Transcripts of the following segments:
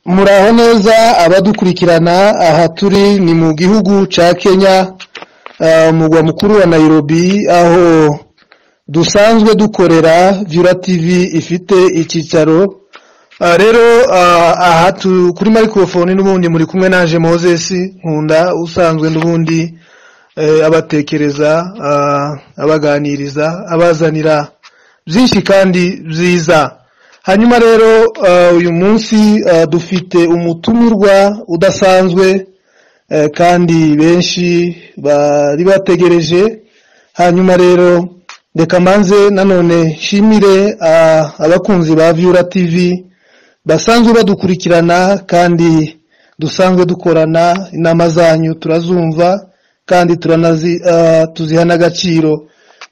muraho neza abadukurikirana aha turi ni mu gihugu cya kenya umugwa mukuru wa nairobi aho dusanzwe dukorera vyura tv ifite icyicaro Ah, rero ah, aha tu- kuri microphone n'ubundi muri kumwe naje moses nkunda usanzwe n'ubundi eh, abatekereza ah, abaganiriza abazanira byinshi kandi byiza hanyuma rero ah, uyu munsi ah, dufite umutumirwa udasanzwe eh, kandi benshi bari bategereje hanyuma rero reka mbanze nanone nshimire ah, abakunzi ba vyura tv basanzwe badukurikirana kandi dusanzwe dukorana inama zanyu turazumva kandi turanazi ah, tuziha n'agaciro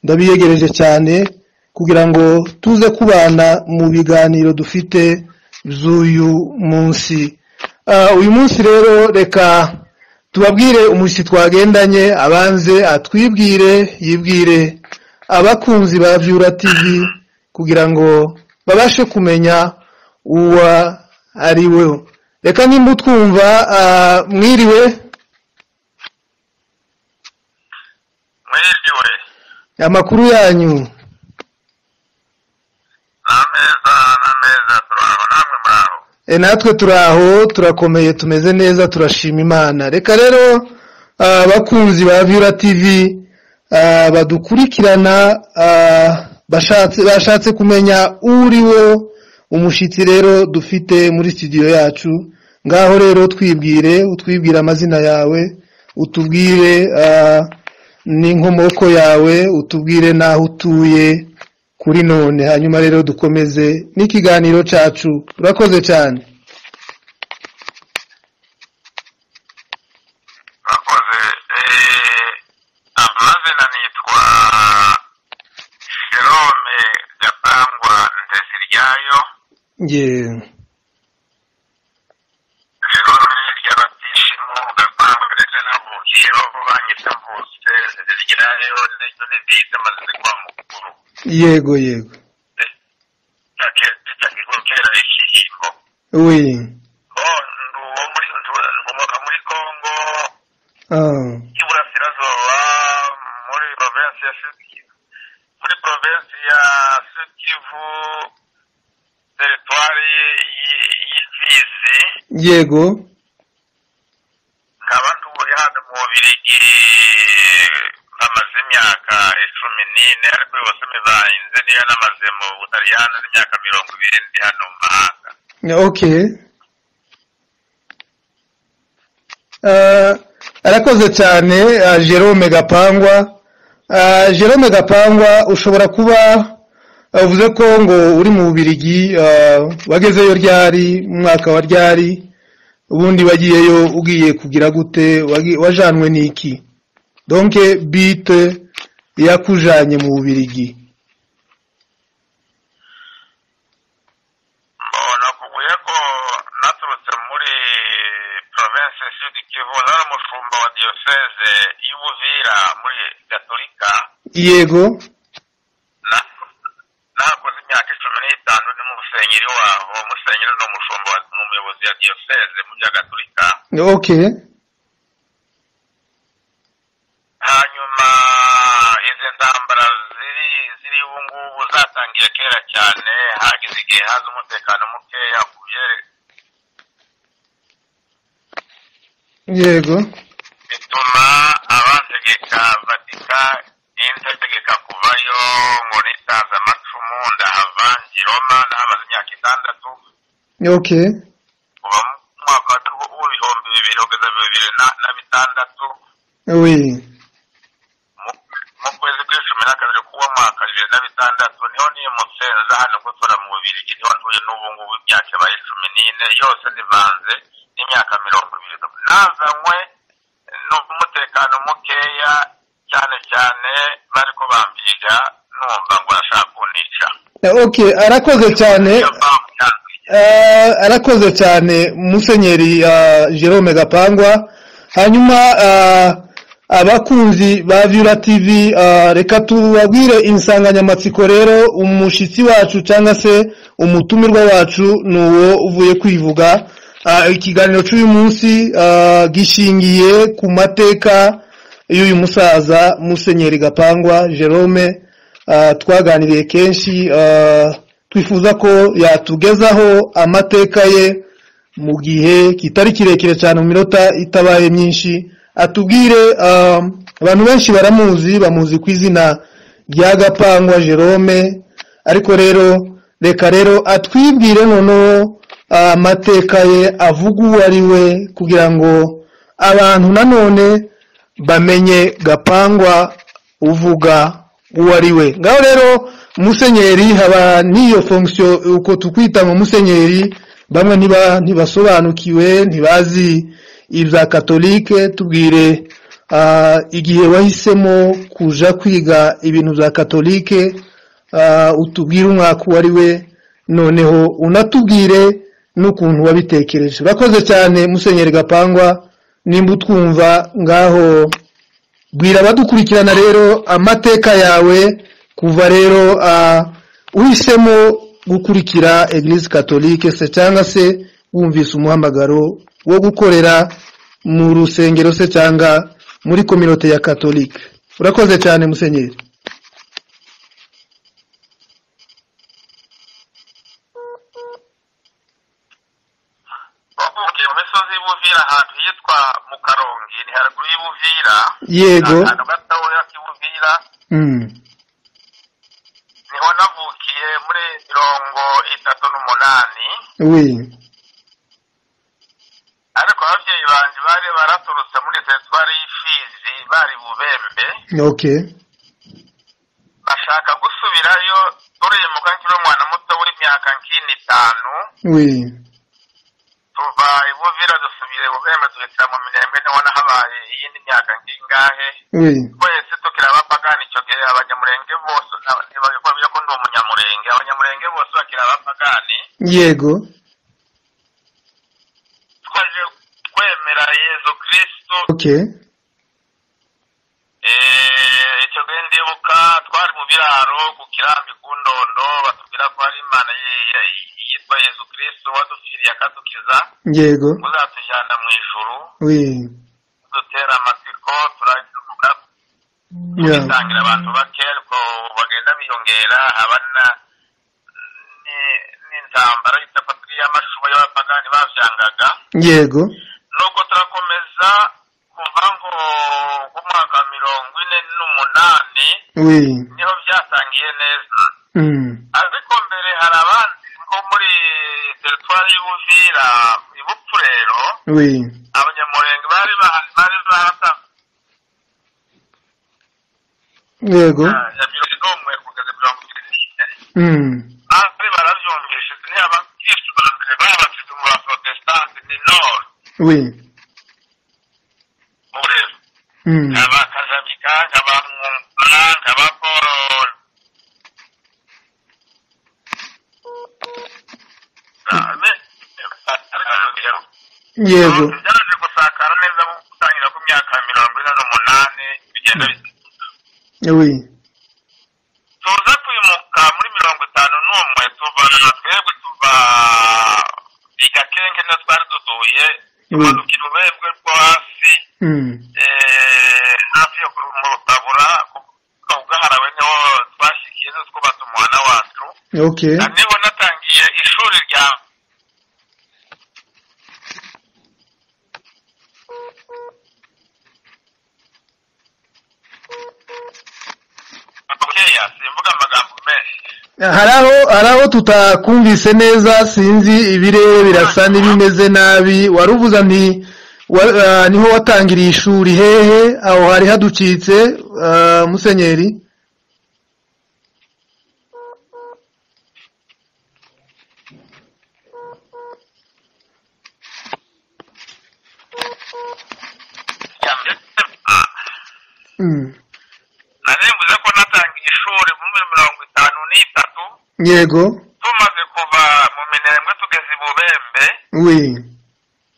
ndabiyegereje cyane kugira ngo tuze kubana mu biganiro dufite by'uyu munsi Ah, uyu munsi rero reka tubabwire umushi twagendanye abanze atwibwire yibwire abakunzi ba vyura tv kugira ngo babashe kumenya uwa ari we reka nimba utwumva ah, mwiriwe mwiriwe amakuru yanyu ni ameza ni ameza turaho namwe muraho E, natwe turaho turakomeye tumeze neza turashima imana reka rero ah, abakunzi ba vyura tv ah, badukurikirana ah, bashatse bashatse kumenya uriwo umushitsi rero dufite muri studio yacu ngaho rero twibwire utwibwire amazina yawe utubwire ah, n'inkomoko yawe utubwire n'aho utuye kuri none hanyuma rero dukomeze n'ikiganiro cyacu urakoze cyane bakoze amazina nitwa jerome gapangwa ndesiryayo nge jerome ry'abatishimo gapangwa ndetse navukiyeho banyita mvutse ndesiryayo ndetse n'indita amazina kwa mukuru yego yego ndakigokera ikiringo we bo ndi uwo muri nkomoka muri kongo ah, y'iburasirazuba muri provinsi ya Sud Kivu muri provinsi ya Sud Kivu teritwari y'imfizi yego nkaba ntuye hano mu Bubiligi amaze imyaka icumi n'ine ariko yose mibanze niyo namaze mu Butaliyani n'imyaka mirongo ibiri ndi hano mu mahanga okay Ah, arakoze cyane ah, Jerome Gapangwa Ah, Jerome Gapangwa ushobora kuba ah, uvuze ko ngo uri mu Bubiligi ah, wagezeyo ryari mu mwaka wa ryari ubundi wagiyeyo ugiye kugira gute wagi- wajanwe n'iki donc bite yakujanye mu Bubiligi nakubwiye ko naturutse muri province sud kivu nari umushumba wa diyoseze y'ubuvira muri gatolika yego na- nakoze imyaka icumi n'itanu ni mu musenyeri waho musenyeri ni umushumba wa- ni umuyobozi ya diyoseze mu bya gatolika okay hanyuma izi ntambara ziri ziri ubu ngubu zatangiye kera cyane hageze igihe haza umutekano mukeya ku byere- yego bituma abategeka vatika n'indategeka kuvayo ngo nitaza amacumu ndahava ngiroma ndahamaze imyaka itandatu okay kuva mu mwaka w'ibihumbi bibiri kugeza bibiri na- na bitandatu oui Mu- mu kwezi kw'icumi na kabiri k'uwo mwaka bibiri na bitandatu niho nimutse nza hano gutura mu bubirigi niho ntuye n'ubu ngubu imyaka ibaye cumi n'ine yose nivanze n'imyaka mirongo ibiri nazanywe n'umutekano mukeya cyane cyane bari ko bampiga numva ngo arashaka kuntica okay arakoze cyane Iyo mpamvu yanzanye. Eh, arakoze cyane musenyeri eh, Jerome Gapangwa hanyuma eh, abakunzi ba Vira TV ah, reka tubabwire insanganyamatsiko rero umushyitsi wacu cyangwa se umutumirwa wacu ni uwo uvuye kwivuga Ah, ikiganiro cy'uyu munsi ah, gishingiye ku mateka y'uyu musaza musenyeri gapangwa jerome ah, twaganiriye kenshi ah, twifuza ko yatugezaho amateka ye mu gihe kitari kirekire cyane mu minota itabaye myinshi atubwire ah, abantu benshi baramuzi bamuzi ku izina rya gapangwa jerome ariko rero reka rero atwibwire noneho ah, amateka ye avuga uwo ari we kugira ngo abantu nanone bamenye gapangwa uvuga uwo ari we ngaho rero musenyeri haba n'iyo fonction uko tukwita ngo musenyeri bamwe ntiba ntibasobanukiwe ntibazi ibya katolike tubwire ah, igihe wahisemo kuja kwiga ibintu bya katolike ah, utubwire umwaka uwo ari we noneho unatubwire n'ukuntu wabitekereje urakoze cyane musenyeri gapangwa nimba utwumva ngaho bwira abadukurikirana rero amateka yawe kuva rero ah, uhisemo gukurikira eglise catholique se cyangwa se wumvise umuhamagaro wo gukorera mu rusengero se cyangwa muri kominote ya catholique urakoze cyane musenyeri uvuye mu misozi y'ubuvira ahantu hitwa mu karongi ni haruguru y'ubuvira yego ni ahantu gatoya k'ubuvira mm. niho navukiye muri mirongo itatu n'umunani oui ariko ababyeyi banjye bari baraturutse muri teritwari y'ifizi bari bubembe okay bashaka gusubirayo turemuka nkiri umwana muto w'imyaka nk'ine itanu oui tuva ibuvira dusubira ibubembe duhitira mu mirembe niho nahabaye iyindi myaka nk'ingahe oui twese tukiri abapagani icyo gihe abanyamurenge bose nta- ntibabikora ko ndi umunyamurenge abanyamurenge bose bakiri abapagani yego twaje kwemera yezu kirisitu okay Eh, icyo gihe ndibuka twari mu biraro ku kirambi ku ndondo batubwira ko hari imana ye- ye- yitwa yezu kirisitu wadupfiriye akadukiza yego uzatujyana mu ijuru oui dutera amatsiko turavuga yeah. bitangira abantu bake ariko bagenda biyongera abana ni- n'intambara y'itapatiri y'amashuba y'abapagani babyangaga yego nuko turakomeza kuva ngo umwaka wa mirongo ine n'umunani oui niho byatangiye neza mm. ariko mbere hari abandi bo muri teritwari y'ubuvira ibupfurero oui abanyamurenge bari bahari bari bahata yego ya mirongo n'umwe kugeza mirongo irindwi n'ine mm. bari barabyumvise ntiyabakristu ba mbere babateze mu baprotestanti ni nord oui murero mm. abakazabika nk'abamwumva nk'abaporo yego byaje gusakara neza nko gutangira ku myaka mirongo ine n'umunani bigenda bisa oui tuza kwimuka muri mirongo itanu n'umwe tuva twebwe tuva igakenke niyo twari dutuye tumanukira urwego rwo hasi mm. eh, hafi yo ku- mu rutabura ku bwaharawe niho twashyikiye niho twubatse umuhana wacu okay na niho natangiye ishuri rya bukeya simvuga amagambo menshi hari aho hari aho tutakumvise neza sinzi ibirere birasa n'ibimeze nabi wari uvuze nti wa- ah, niho watangiriye ishuri hehe aho hari haducitse ah, musenyeri mm. narimbuze ko natangiye ishuri muri mirongo itanu n'itatu yego tumaze kuva mu minembwe tugeze i bubembe oui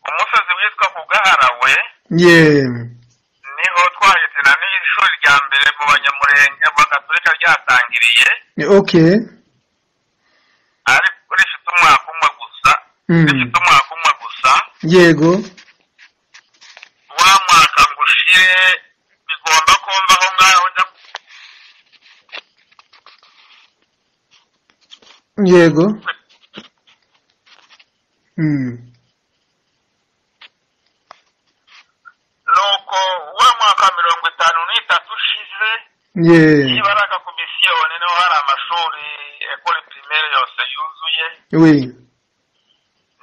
umusozi witwa ku gaharawe yeah. niho noneho twahise na n'ishuri rya mbere mu banyamurenge mu bagatolika ryatangiriye oke ariko rifite umwaka umwe gusa Mm. rifite umwaka umwe gusa yego wa mwaka ngo ushire bigomba kumvaho nk'aho njya yego Mm. nuko wa mwaka mirongo itanu n'itatu ushize ye niba ari agakomisiyoni niho hari amashuri ekore pirimeri yose yuzuye we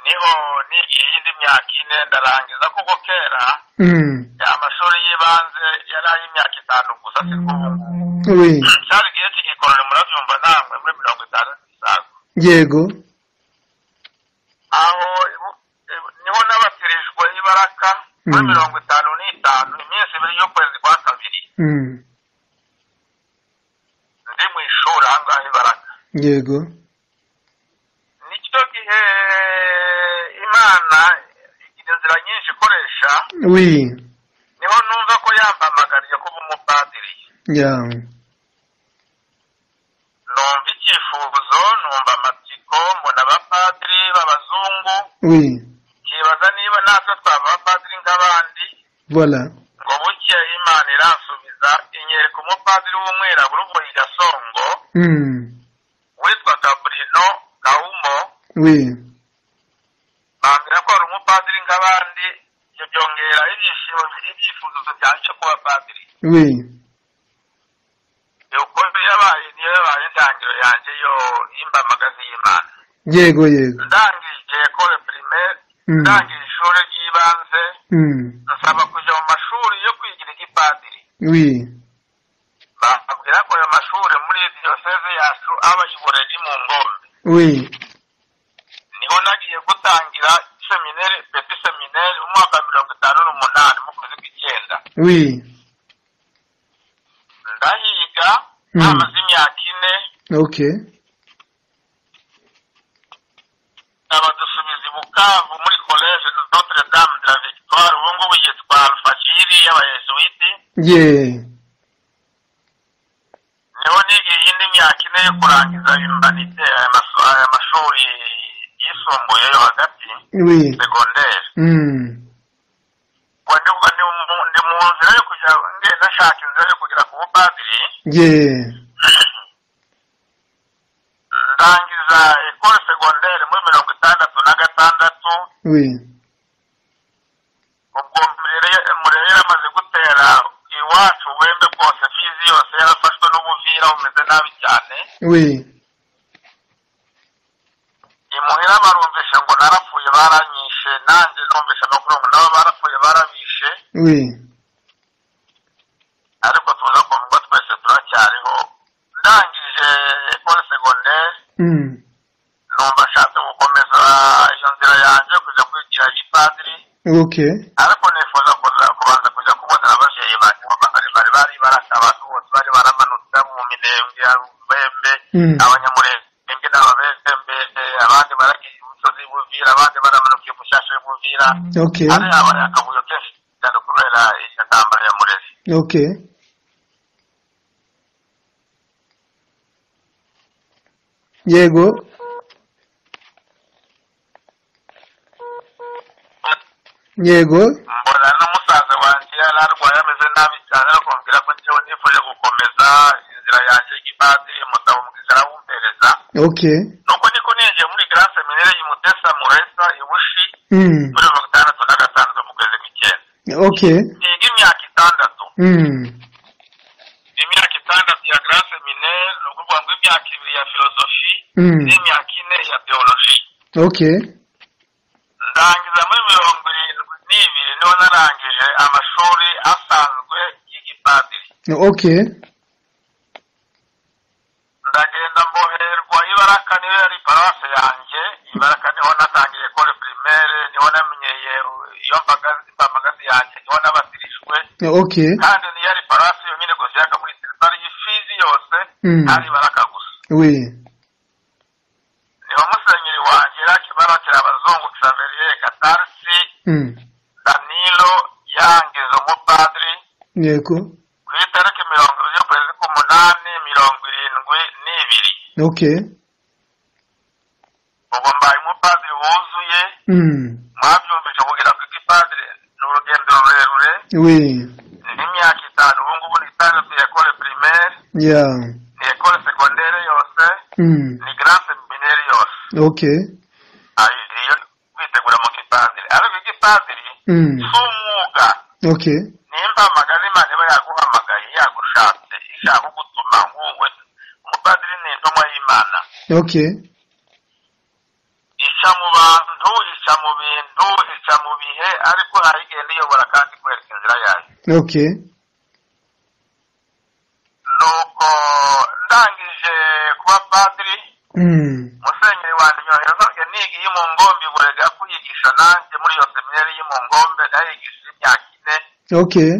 niho nigiye iyindi myaka ine ndarangiza kuko kera Mm. amashuri y'ibanze yari ay'imyaka itanu gusa si ko ubu ngubu we cyari igihe cy'igikorano murabyumva ntabwo muri mirongo itanu zisaga yego aho ibu- ibu- niho nabatirijwe ibaraka muri Mm. mirongo itanu n'itanu iminsi ibiri y'ukwezi kwa kabiri Mm. ndi mu ishuri aha ngaha ibaraka yego ni cyo gihe imana igira inzira nyinshi ikoresha we niho numva ko yampamagariye kuba umupadiri ya numva icyifuzo numva amatsiko mbona abapadiri b'abazungu we nkibaza niba natwe twaba abapadiri nk'abandi voilà ngo buke imana iransubiza inyereka umupadiri w'umwirabura uvuye i gasongo Mm. witwaga burino gahuma we bambwira ko hari umupadiri nk'abandi ibyo byongera ibyishimo ibyifuzo byanje kuba padiri we uko yabaye niyo yabaye intangiriro yanjye yo y'imbamagazi y'imana yego yego ndangije ekore primaire Mm. ndangije ishuri ry'ibanze Mm. nsaba kujya mu mashuri yo kwigira igipadiri we bambwira ko ayo mashuri muri diyoseze yacu aba ibureri mu ngombe we niho nagiye gutangira seminere peti seminere umwaka wa mirongo itanu n'umunani mu kwezi kw'icyenda we ndahiga Mm. hamaze imyaka ine ok abadusubiza i bukavu muri college notre dame de la victoire ubu ngubu yitwa alfashiri y'abayesuwiti ye niho nigiye iyindi myaka ine yo kurangiza imbanite aya maso- aya mashuri yisumbuye yo hagati we segonderi Mm. ngo ndi ndi mu- ndi mu nzira yo kujya ngenda nshaka inzira yo kugera ku bupadiri ye ndangiza ekole segonderi muri mirongo itandatu na gatandatu we ubwo Murere- murere yaramaze gutera iwacu ubuhembe bwose fizi yose yarafashwe n'ubuvira bumeze nabi cyane we imuhira barumvishe ngo narapfuye baranyishe nanjye numvishe amakuru ngo nabo barapfuye barabishe we ariko tuza kumva twese turacyariho ndangije ekole segonderi Mm. numva ashatse gukomeza iyo nzira yanjye kujya kwigira igipadiri ok ariko nifuza kuza kubanza kujya kubonera ababyeyi banjye ngo bari bari bari baraka abantu bose bari baramanutse abo mu minembwe abembe Mm. abanyamurenge n'ababembe abandi baragiye imusozi buvira abandi baramanuka i mushyashya buvira ok hari habaye akavuyo kenshi cyane kubera iryo tambaro ya murezi ok yego yego mbona na musaza wanjye yari arwaye ameze nabi cyane akumvira ko njyewe nifuje gukomeza inzira yanjye y'igipadiri mutabo mwiza arawumpereza ok nuko niko ninjiye muri grand seminaire y'imutesa muresa ibushi Mm. muri mirongo itandatu na gatandatu mu kwezi kw'icyenda ok niga imyaka itandatu Mm. imyaka itandatu ya grand seminaire ni ukuvuga ngo imyaka ibiri ya filozofi Mm. n'imyaka ine ya teoloji ok ndangiza muri mirongo irindwi n'ibiri niho narangije amashuri asanzwe y'igipadiri ok ndagenda mboherwa ibaraka niyo yari paruwasi yanjye ibaraka niho natangiye kore primaire niho namenyeye iyo mbagazi mbamagazi yanjye niho nabatirijwe ok kandi niyo yari paruwasi yonyine gusa yaka muri teritwari y'ifizi yose Mm. hari ibaraka gusa we niho musenyeri wanjye yakibarakira abazungu xaverier gatarisi Mm. danilo yangiza umupadiri yego ku itariki mirongo ibiri z'ukwezi k'umunani mirongo irindwi n'ibiri okay ubwo mbaye umupadiri wuzuye mm mwabyumvise kugira ngo igipadiri ni urugendo rurerure oui ni imyaka itanu ubu ngubu ni itandatu ya ekole primaire yeah ni ekole segondere yose mm ni grand seminere yose okay Ayo- iyo kwitegura mu gipadiri ariko igipadiri mm si umwuga okay nimba amagana imana iba yaguhamagaye yagushatse ishaka kugutuma nk'uwe umupadiri ni intumwa y'imana okay ica mu bantu ica mu bintu ica mu bihe ariko arayigenda iyobora kandi ikwereka inzira yayo okay nuko ndangije kuba padiri mm musenyeri wanjye yoherezajwe niga iyo mu ngombe burega kuyigisha nanjye muri iyo seminari yo mu ngombe ndayigishije imyaka ine okay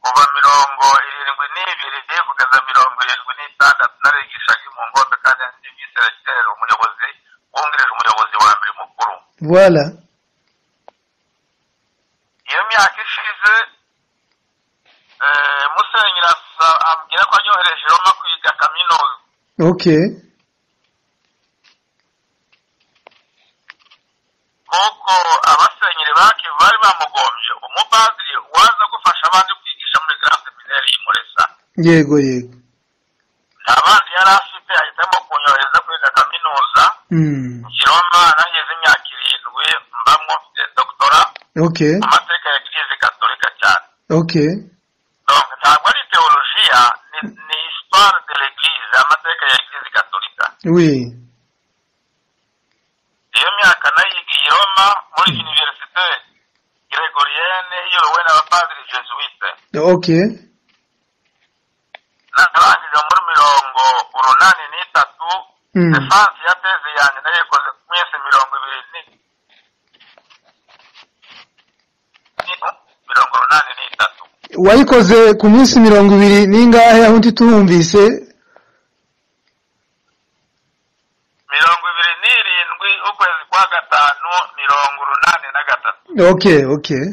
kuva mirongo irindwi n'ibiri kugeza mirongo irindwi n'itandatu narigishaga iyo mu ngombe kandi ndi viserekiteri umuyobozi wungirije umuyobozi wa mbere mukuru voilà iyo myaka ishize eh, musenyeri asa- ambwira ko anyohereje i roma kwiga kaminuza okay nk'uko abasenyeri ba kivu bari bamugombye umupadiri waza gufasha abandi kwigisha muri grand seminari imuresa yego yego nta bandi yari afite ahitamo kunyohereza kwiga kaminuza mm i roma naheze imyaka irindwi mbamwo mfite doktora okay mu mateka ya kirizi katolika cyane okay donc ntabwo ari teolojiya ni, ni histoire de l'eglise amateka ya kirizi katolika oui iyo myaka nayiga i roma muri universite gregorienne iyobowe n'abapadiri jesuite okay narangije muri mirongo urunani n'itatu mm defanse ya teze yanjye nayikoze ku minsi mirongo ibiri ni- ni- mirongo urunani n'itatu wayikoze ku minsi mirongo ibiri n'ingahe aho ndi tuhumvise mirongo ibiri n'irindwi ukwezi kwa gatanu mirongo urunani na gatatu okay okay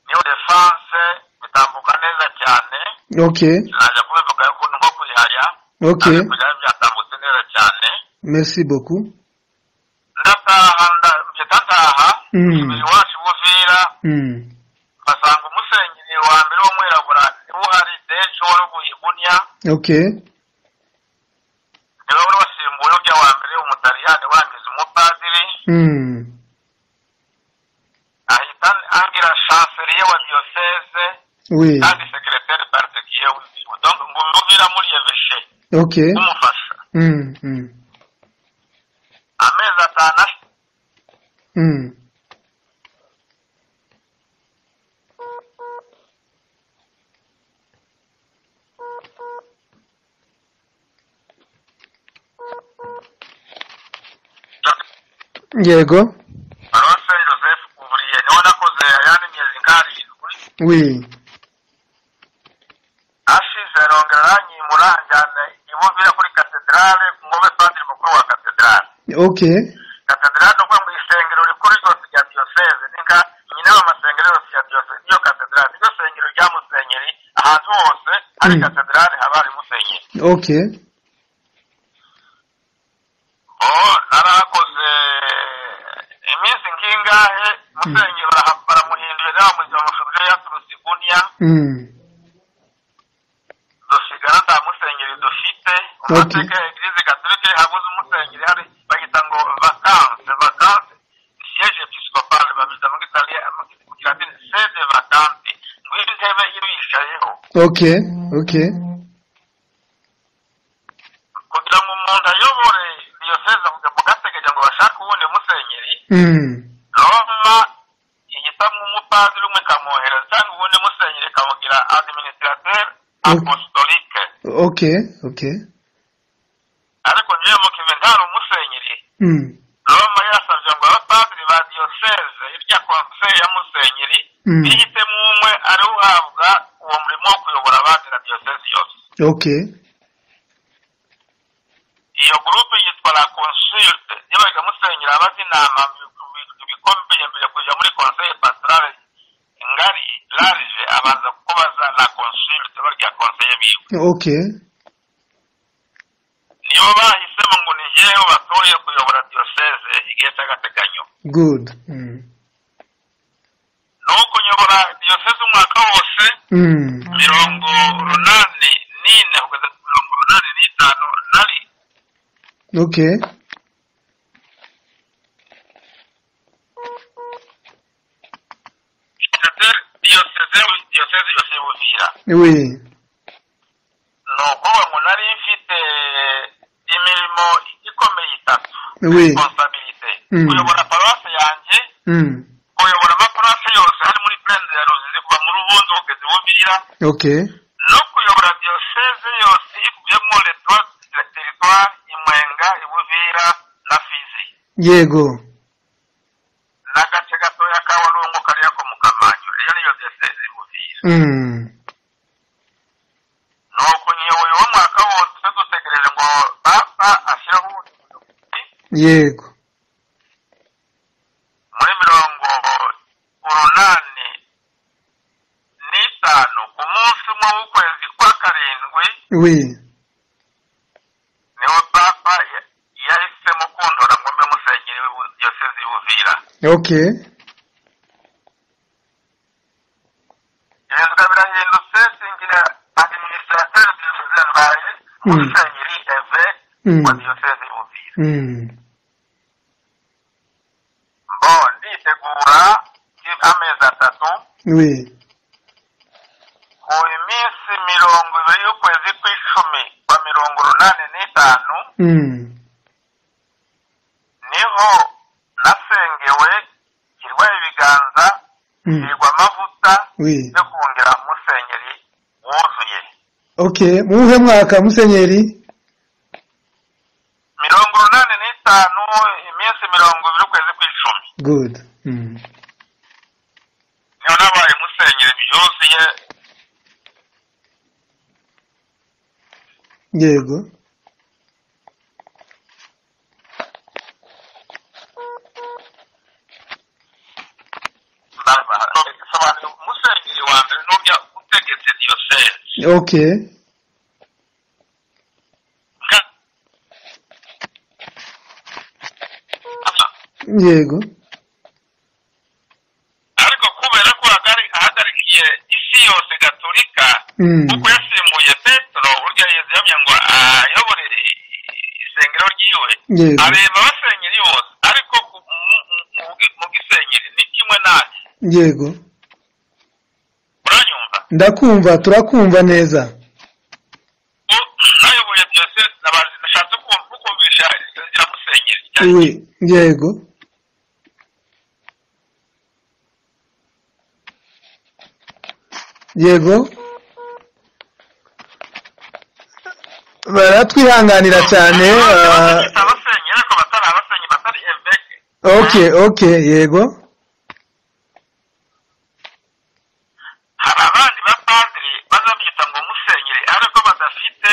niyo defanse bitambuka neza cyane okay naje kubivuga ukuntu nko kuyihaya okay ariko byari byatambutse neza cyane merci beaucoup ndataha nda- mpita ndataha Mm. umubiri wacu buvira mm basanga umusenyeri wa mbere w'umwirabura niwe uhari dejo wari uguye gunya okay niwe wari wasimbuye ujya wa mbere umutaliyani wangiza umupadiri mm ahita angira shanseliye wa diyoseze oui kandi sekereteri partikiye w'igihugu donc ngumvira muri yeveshe okay umufasha mm mm amezi atanu ash- mm yego barose joseph kuvuriye niwe nakoze ayandi myezi nkarindwi oui ashize arongera aranyimura anjyana i Buvira kuri katedrale ngobe padiri mukuru wa katedrale okay katedrale ni ukuvuga mu isengero rikuru ryose rya diyoseze nika nyina w'amasengero yose ya diyoseze niyo katedrale niryo sengero rya musenyeri ahantu hose hari Mm. katedrale haba hari musenyeri okay oh narakoze iminsi nkingahe musenyeri bara- baramuhinduye naramuhinduye amashusho ya turusiguniya mm dusigara nta musenyeri dufite Okay. amateka ya eglise gatolika habuze umusenyeri hari bahita ngo vacanse vacanse siège episcopal babita mu gitaliyani mu kilatini sede vacante ngwino intebe yibicayeho okay okay kugira ngo umuntu ayobore diyoseze kuga mu gateganya ngo bashake uwundi musenyeri mm roma ihitamo umupadiri umwe ikamwohereza cyangwa uwundi musenyeri ikamugira administrateur apostolique okay okay ariko njyewe mu kive ntari umusenyeri mm roma yasabye ngo abapadiri ba diyoseze irya konseye ya musenyeri Mm. bihitemo umwe ari uhabwa uwo murimo wo kuyobora abandi na diyoseze yose okay iyo gurupe yitwa la consulte yabaga musenyeri abaza inama bi- bi- bikomeye mbere kujya muri konseye pastorale biwe okay nibo bahisemo ngo ni jyewe batoye kuyobora diyoseze igihe cy'agateganyo good mm. ni uko nyobora diyoseze umwaka wose Mm. mirongo runani n'ine kugeza ku mirongo runani n'itanu nari okay ndetse diyoseze diyoseze yose y'ubuzira we ni ukuvuga ngo nari mfite imirimo ikomeye itatu we responsabilite Mm. kuyobora paruwasi yanjye mm. kuyobora amaparuwasi yose ari muri purende ya ruzizi kuva mu rubundo kugeza i bubira okay no kuyobora diyoseze yose ikubiyemo leta teritwari imwenga ibuvira na fizi yego n'agace gatoya ka walungu kariya ko mu kamanyure iyo niyo diyoseze ibuvira mm. ni ukunyewe uwo mwaka wose dutegereje ngo papa ashyireho ubuyobozi yego muri mirongo urunani n'itanu ku munsi umwe w'ukwezi kwa karindwi we niwo papa ya- yahisemo kundora ngo mbe musenyeri w'i- diyoseze y'ubuvira okay ibintu birahindutse singira administrateur diyoseze mbaye musenyeri eve Mm. wa diyoseze y'ubuvira mm. mbo nditegura amezi atatu we mu minsi mirongo ibiri y'ukwezi kw'icumi kwa mirongo urunani n'itanu mm. niho nasengewe kirwa ibiganza Mm. kirwa amavuta we yo kongera musenyeri wuzuye okay muwuhe mwaka musenyeri mirongo urunani n'itanu iminsi mirongo ibiri y'ukwezi kw'icumi good mm. niho nabaye musenyeri byuzuye yego barabara bisobanura umusenyeri wa mbere n'ubya utegetse diyoseze okay yego ariko kubera ko hagari- ahagarikiye isi yose gaturika mm. kuko yasimbuye petero burya yezu yamye ngo ayobore i- i- isengero ryiwe yego areba abasenyeri bose ariko ku- mu- mu- mu bwi- mu bw'isenyeri ni kimwe nanjye yego uranyumva ndakumva turakumva neza U- nayoboye byose naba- nashatse kum- kukumvisha rya musenyeri rya we yego yego baratwihanganira cyane ah, abafite abasenyeri ariko batari abasenyeri batari eveke okay okay yego hari abandi bapadiri baza biyita ngo musenyeri ariko badafite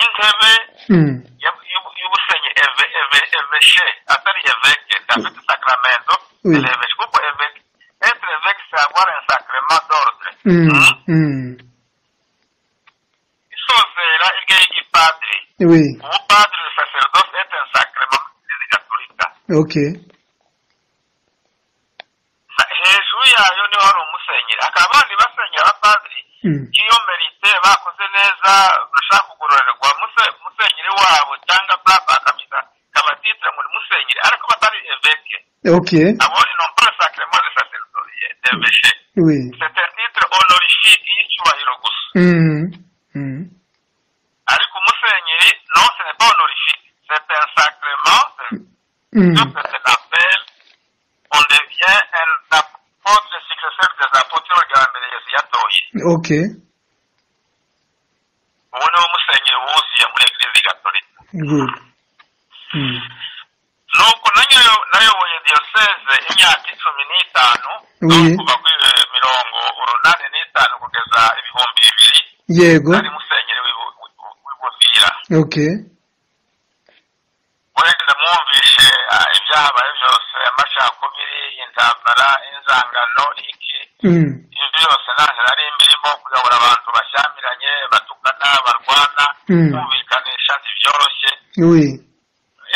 intebe mm. y'u- y'u- y'ubusenyi eve eve eveshe atari eveke dafite sakramento Mm. de l'eveshe kuko eveke etre eveke c'est avoir un sacrement d'ordre Mm. Mm. Mm. isozera iryo y'igipadiri oui ubupadiri le sacerdoce est un sacrement de gatolika okay hejuru yayo niho hari umusenyeri akaba abandi basenyera abapadiri mm. iyo merite bakoze neza bashaka kugororerwa muse- musenyeri wabo cyangwa papa akamita kabatitira muri musenyeri ariko batari eveke okay abo ni nombre sacrement de sacerdoce d'evêché oui c'est un titre honorifique y'icyubahiro gusa mm. Mm. ariko umusenyeri non ce n'est pas honorifique c'est un sacrement Mm. mm. c'est un appel on devient un apôtre le successeur des apôtres bagambere yesu yatoye okay ubu niwo musenyeri wuzuye muri eglise gatolika good mm. nuko nayo nayoboye diyoseze imyaka icumi n'itanu Oui. kuva kuri eh, mirongo urunani n'itanu kugeza ibihumbi bibiri yego ari musenyeri w'ibu- w'ibu- w'ibuvira okay wenda mwumvishe ah, ibyahabaye byose amacakubiri intambara inzangano iki mm. ibi yose nta ntera ari imirimo kuyobora abantu bashyamiranye batukana barwana Mm. kumvikanisha ntibyoroshye oui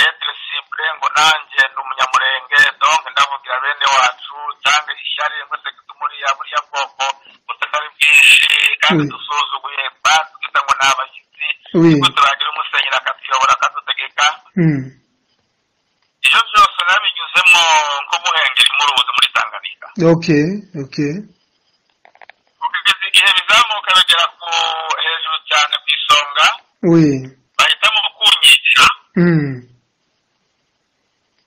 etre simple ngo nanjye ni umunyamurenge donc ndavugira bene wacu cyangwa ishyari mwese tumuriya buriya bwoko butari bwinshi kandi Mm. dusuzuguye batwita ngo ni abashyitsi Oui. ngo turagira umusenyeri akatuyobora akadutegeka Mm. ibyo byose nabinyuzemo nko guhengera impuruzi muri tanganyika ok ok kugeza igihe bizamuka bigera ku hejuru cyane ku isonga oui bahitamo kunyica Mm.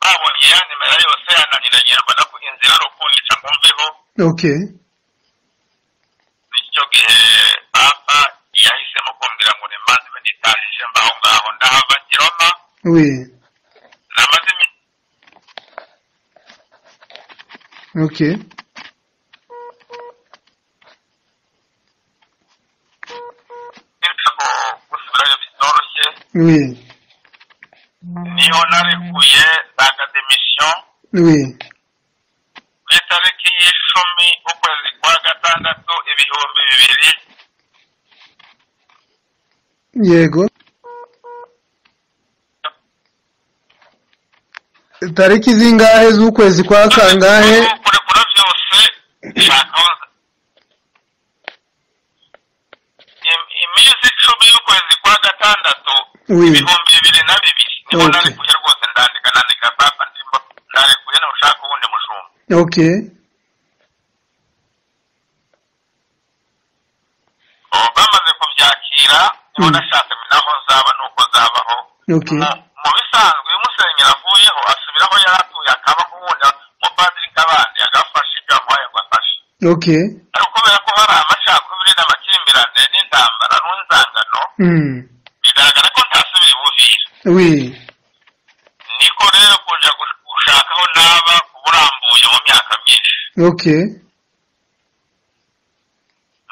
babonye ya nimero yose yananiranyirwa no ku- inzira ari ukunyica ngo mveho ok bityo gihe papa yahisemo kumbwira ngo nimanze benitaje mbaho ngaho ndahava kiroma oui namaze imi- ok imyaka ngo gusubirayo bitoroshye oui niho narekuye ntaga demisiyo oui ku itariki y'icumi ukwezi kwa gatandatu ibihumbi bibiri yego tariki zingahe z'ukwezi kwa kangahe kurekura byose shakoza iminsi icumi y'ukwezi kwa gatandatu Oui. ibihumbi bibiri na bibiri niho Okay. narekuye rwose ndandika nandika papa ndimo narekuye ntushaka uwundi mushumba ok ubu bamaze kubyakira niho Mm. nashatse naho nzaba nuko nzabaho ok mu mu bisanzwe iyo umusenyeri avuyeho asubiraho yari atuye akaba kubunda umupadiri kabandi agafashe ibyo amuhaye ngo afashe ok ariko kubera ko hari amacakubiri n'amakimbirane n'intambara n'inzangano Mm. bigaragara ko ntasubira ibuvira oui niko rero kuja gush- gushakaho naba uburambuye mu myaka myinshi ok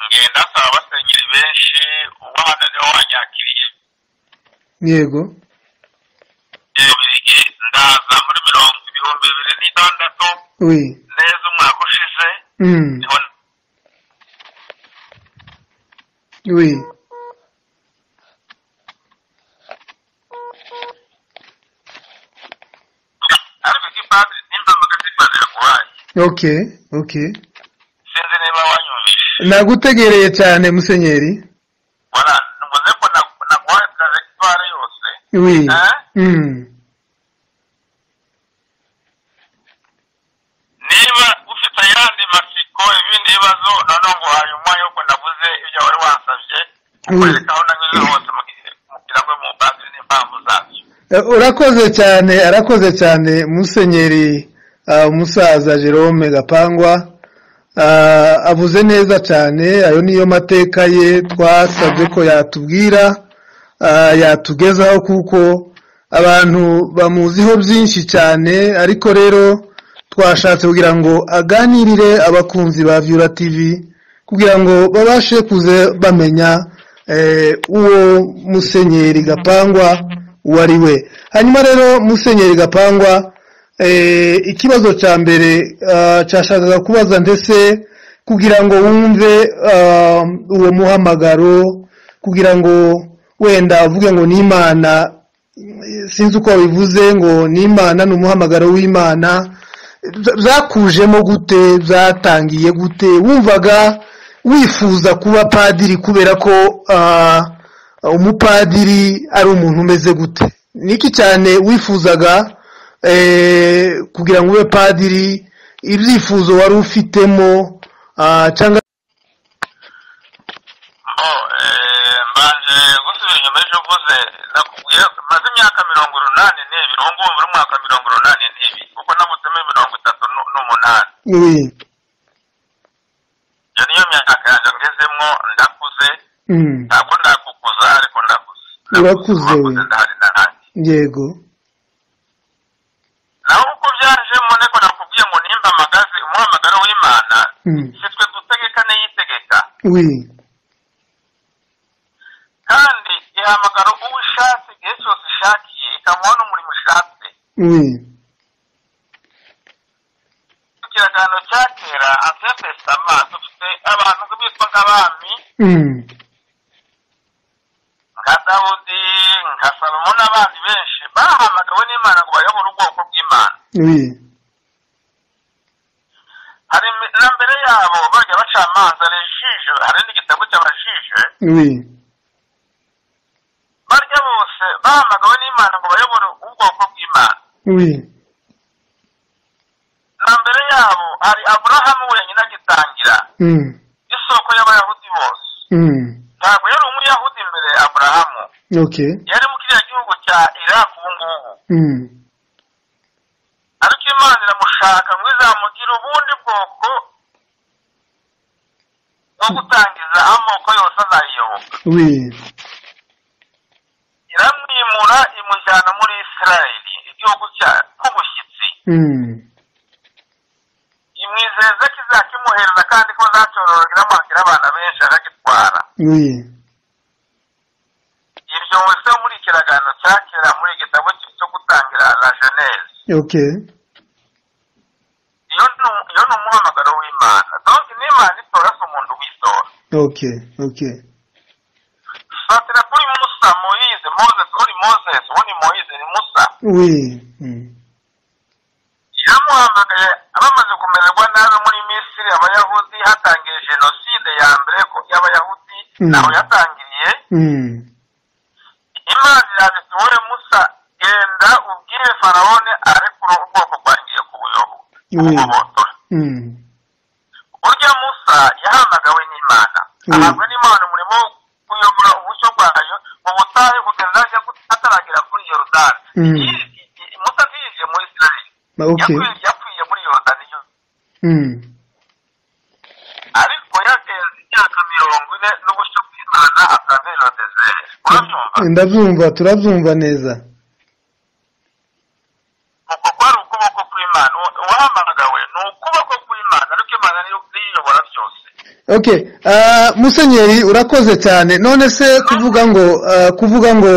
ngenda asaba abasenyeri benshi uwo hano niwe wanyakiriye yego buri gihe ndaza muri mirongo ibihumbi bibiri n'itandatu oui neza umwaka ushize Mm. niho oui ariko ikipadiri nimba mugasimana yaguhaye ok ok sinzi niba wanyumvise nagutegereye cyane musenyeri wala nvuze ko na- naguhaye trajegitware yose oui Eh? Mm. niba ufite ayandi matsiko ibindi bibazo noneho nguhaye umwanya wo navuze ibyo wari wasabye kukwereka aho nanyuze hose mu gihe kugira ngo mu padiri n'impamvu zabyo Eh, urakoze cyane arakoze cyane musenyeri ah, umusaza jerome gapangwa Ah, avuze neza cyane ayo niyo mateka ye twasabye ko yatubwira ah, yatugezaho kuko abantu bamuziho byinshi cyane ariko rero twashatse kugira ngo aganirire abakunzi ba vyura tv kugira ngo babashe kuze bamenya eh, uwo musenyeri gapangwa uwo ari we hanyuma rero musenyeri gapangwa eh, ikibazo cya mbere ah, cyashakaga kubaza ndetse kugira ngo wumve ah, uwo muhamagaro kugira ngo wenda uvuge ngo ni imana eh, sinzi uko bivuze ngo ni imana ni umuhamagaro w'imana Bya- byakujemo gute byatangiye gute wumvaga wifuza kuba padiri kubera ko ah, umupadiri ari umuntu umeze gute niki cyane wifuzaga eh, kugira ngo ube padiri ibyifuzo wari ufitemo ah, cyangwa bo eh, mbanje gusubira inyuma y'ibyo uvuze nakubwiye maze imyaka mirongo urunani n'ibiri ubu ngubu muri umwaka mirongo urunani n'ibiri kuko nabutsemo mirongo itatu nu- n'umunani oui iyo niyo myaka yanjye ngezemo ndakuze mm, ntabwo ndakukuza ariko ndakuze Urakuze, we. ndahari nanjye yego naho uko byajemo niko nakubwiye ngo nimba amagaze umuhamagaro w'imana mm, si twe dutegeka n'iyitegeka oui kandi ihamagara uwo ishatse igihe cyose ishakiye ikamuha n'umurimo ishatse oui ikiragano cyake kera asetesama dufite abantu bitwa nk'abami Mm. nka dawudi nka salomo n'abandi benshi bahamagawe n'imana ngo bayobore ubwoko bw'imana Oui. hari imi- na mbere yabo bajya bacamanza rejije hari n'igitabo cy'abajije Oui. barya bose bahamagawe n'imana ngo bayobore ubwoko bw'imana Oui. na mbere yabo hari aburahamu wenyine agitangira Mm. isoko y'abayahudi bose Mm. ntabwo yari umuyahudi mbere ya aburahamu OK. yari mu kiriya gihugu cya iraq ubu ngubu Mm. ariko imana iramushaka ngo izamugire ubundi bwoko bwo gutangiza amoko yose azayiyoboka Oui. iramwimura imujyana muri isirayeli igihugu cya nk'ubushyitsi Mm. imwizeza ko izakimuhereza kandi ko zacyororoka iramwakira abana benshi akagitwara Oui. ibyo wese muri ikiraganiro cya kera muri igitabo cyo gutangira la geneze OK. iyo ni iyo ni umuhamagaro w'imana donke n'imana itora si umuntu witora OK. OK. satira kuri musa moyize moses uri moses ubundi moyize ni musa Oui. Mm. yamuhamagaye abamaze kumererwa nabi muri misiri abayahudi hatangiye jenoside ya mbere ko y'abayahudi Mm. naho yatangiriye Mm. imana irabita wowe musa genda ubwire farawone arekura ubwoko bwangiye kubuyobo Oui. kubugobotora Mm. burya musa yahamagawe n'imana Mm. ahabwa n'imana umurimo wo kuyobora ubucyo bwayo mu butayu kugeza ajya gu- ataragera kuri yorudani Mm. Iyi- iyi- iyi- musa ntiyinjiye muri isirayeli Bah, OK. Yakwi- yakwiye muri yorudani yo- Mm. ariko yagenze imyaka mirongo ine n'ubushyo bw'imana atravera desere urabyumva Ndabyumva turabyumva neza. uko kwari ukuboko kw'imana Uwa- uwahamagawe ni ukuboko kw'imana ariko imana niyo niyiyobora byose Okay, ah, Musenyeri urakoze cyane. None se kuvuga ngo ah, kuvuga ngo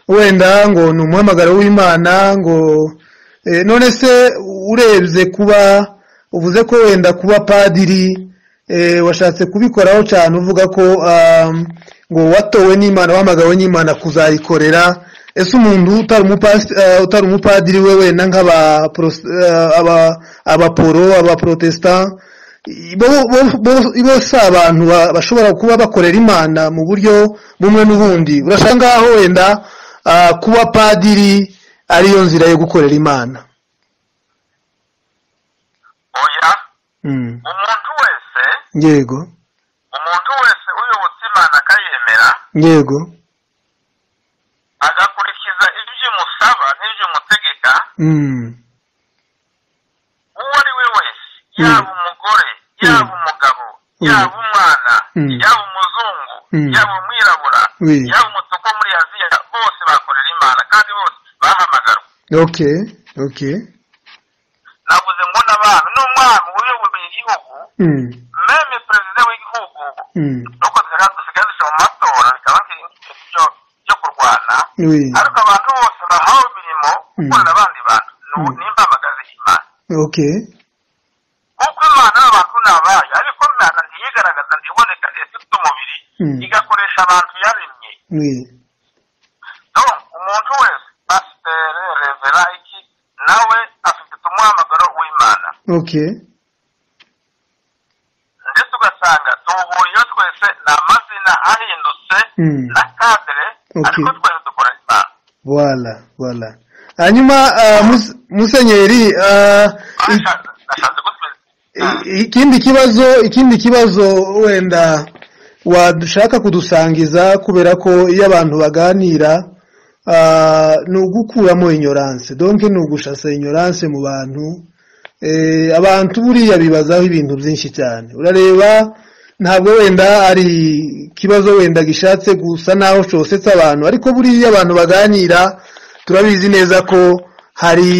wenda ngo ni umuhamagaro w'Imana ngo eh, none se urebye kuba uvuze ko wenda kuba padiri eh, washatse kubikoraho cyane uvuga ko ah, ngo watowe n'Imana wahamagawe n'Imana kuzayikorera ese umuntu utari umupasi ah, utari umupadiri we wenda nk'aba pros- ah, aba abaporo abaprotestant bo- bo- bo- bose abantu ba- bashobora kuba bakorera imana mu buryo bumwe n'ubundi urashaka ngaho wenda ah, kuba padiri ariyo nzira yo gukorera imana oya Mm. umuntu wese yego umuntu wese uyobotse imana akayemera yego agakurikiza ibyo umusaba n'ibyo umutegeka Mm. uwo ari we wese yaba umugore yaba Mm. umugabo Mm. yaba umwana Mm. yaba umuzungu Mm. yaba umwirabura Oui. yaba umutuku muri aziya bose bakorera imana kandi bose bahamagarwa okay okay navuze ngo n'abantu n'umwana uyoboye igihugu Mm. meme perezida w'igihugu Mm. nuko dusigaye dushira mu matora bikaba ari ibintu byo- byo kurwana oui ariko abantu bose bahawe imirimo gukorera abandi bantu Mm. ni imbamagazi y'imana okay kuko imana y'abantu ni abayo ariko imana ntiyigaragaza ntiboneka ifite umubiri Mm. igakoresha abantu yaremye oui donc umuntu wese pasiteri revera iki nawe afite umuhamagaro w'imana okay ndetse ugasanga duhuriyeho twese ni amazina ahindutse Mm. na kadere Okay. ariko twese dukora imana voilà voilà hanyuma ah, Mus- musenyeri ah, i- Bashatse- bashatse gutwita I- ikindi kibazo ikindi kibazo wenda wadushaka kudusangiza kubera ko iyo abantu baganira ah, ni ugukuramo ignorance donc ni ugushasa ignorance mu bantu Eh, abantu buriya bibazaho ibintu byinshi cyane urareba ntabwo wenda ari ikibazo wenda gishatse gusa naho cyosetse abantu ariko buriya abantu baganira turabizi neza ko hari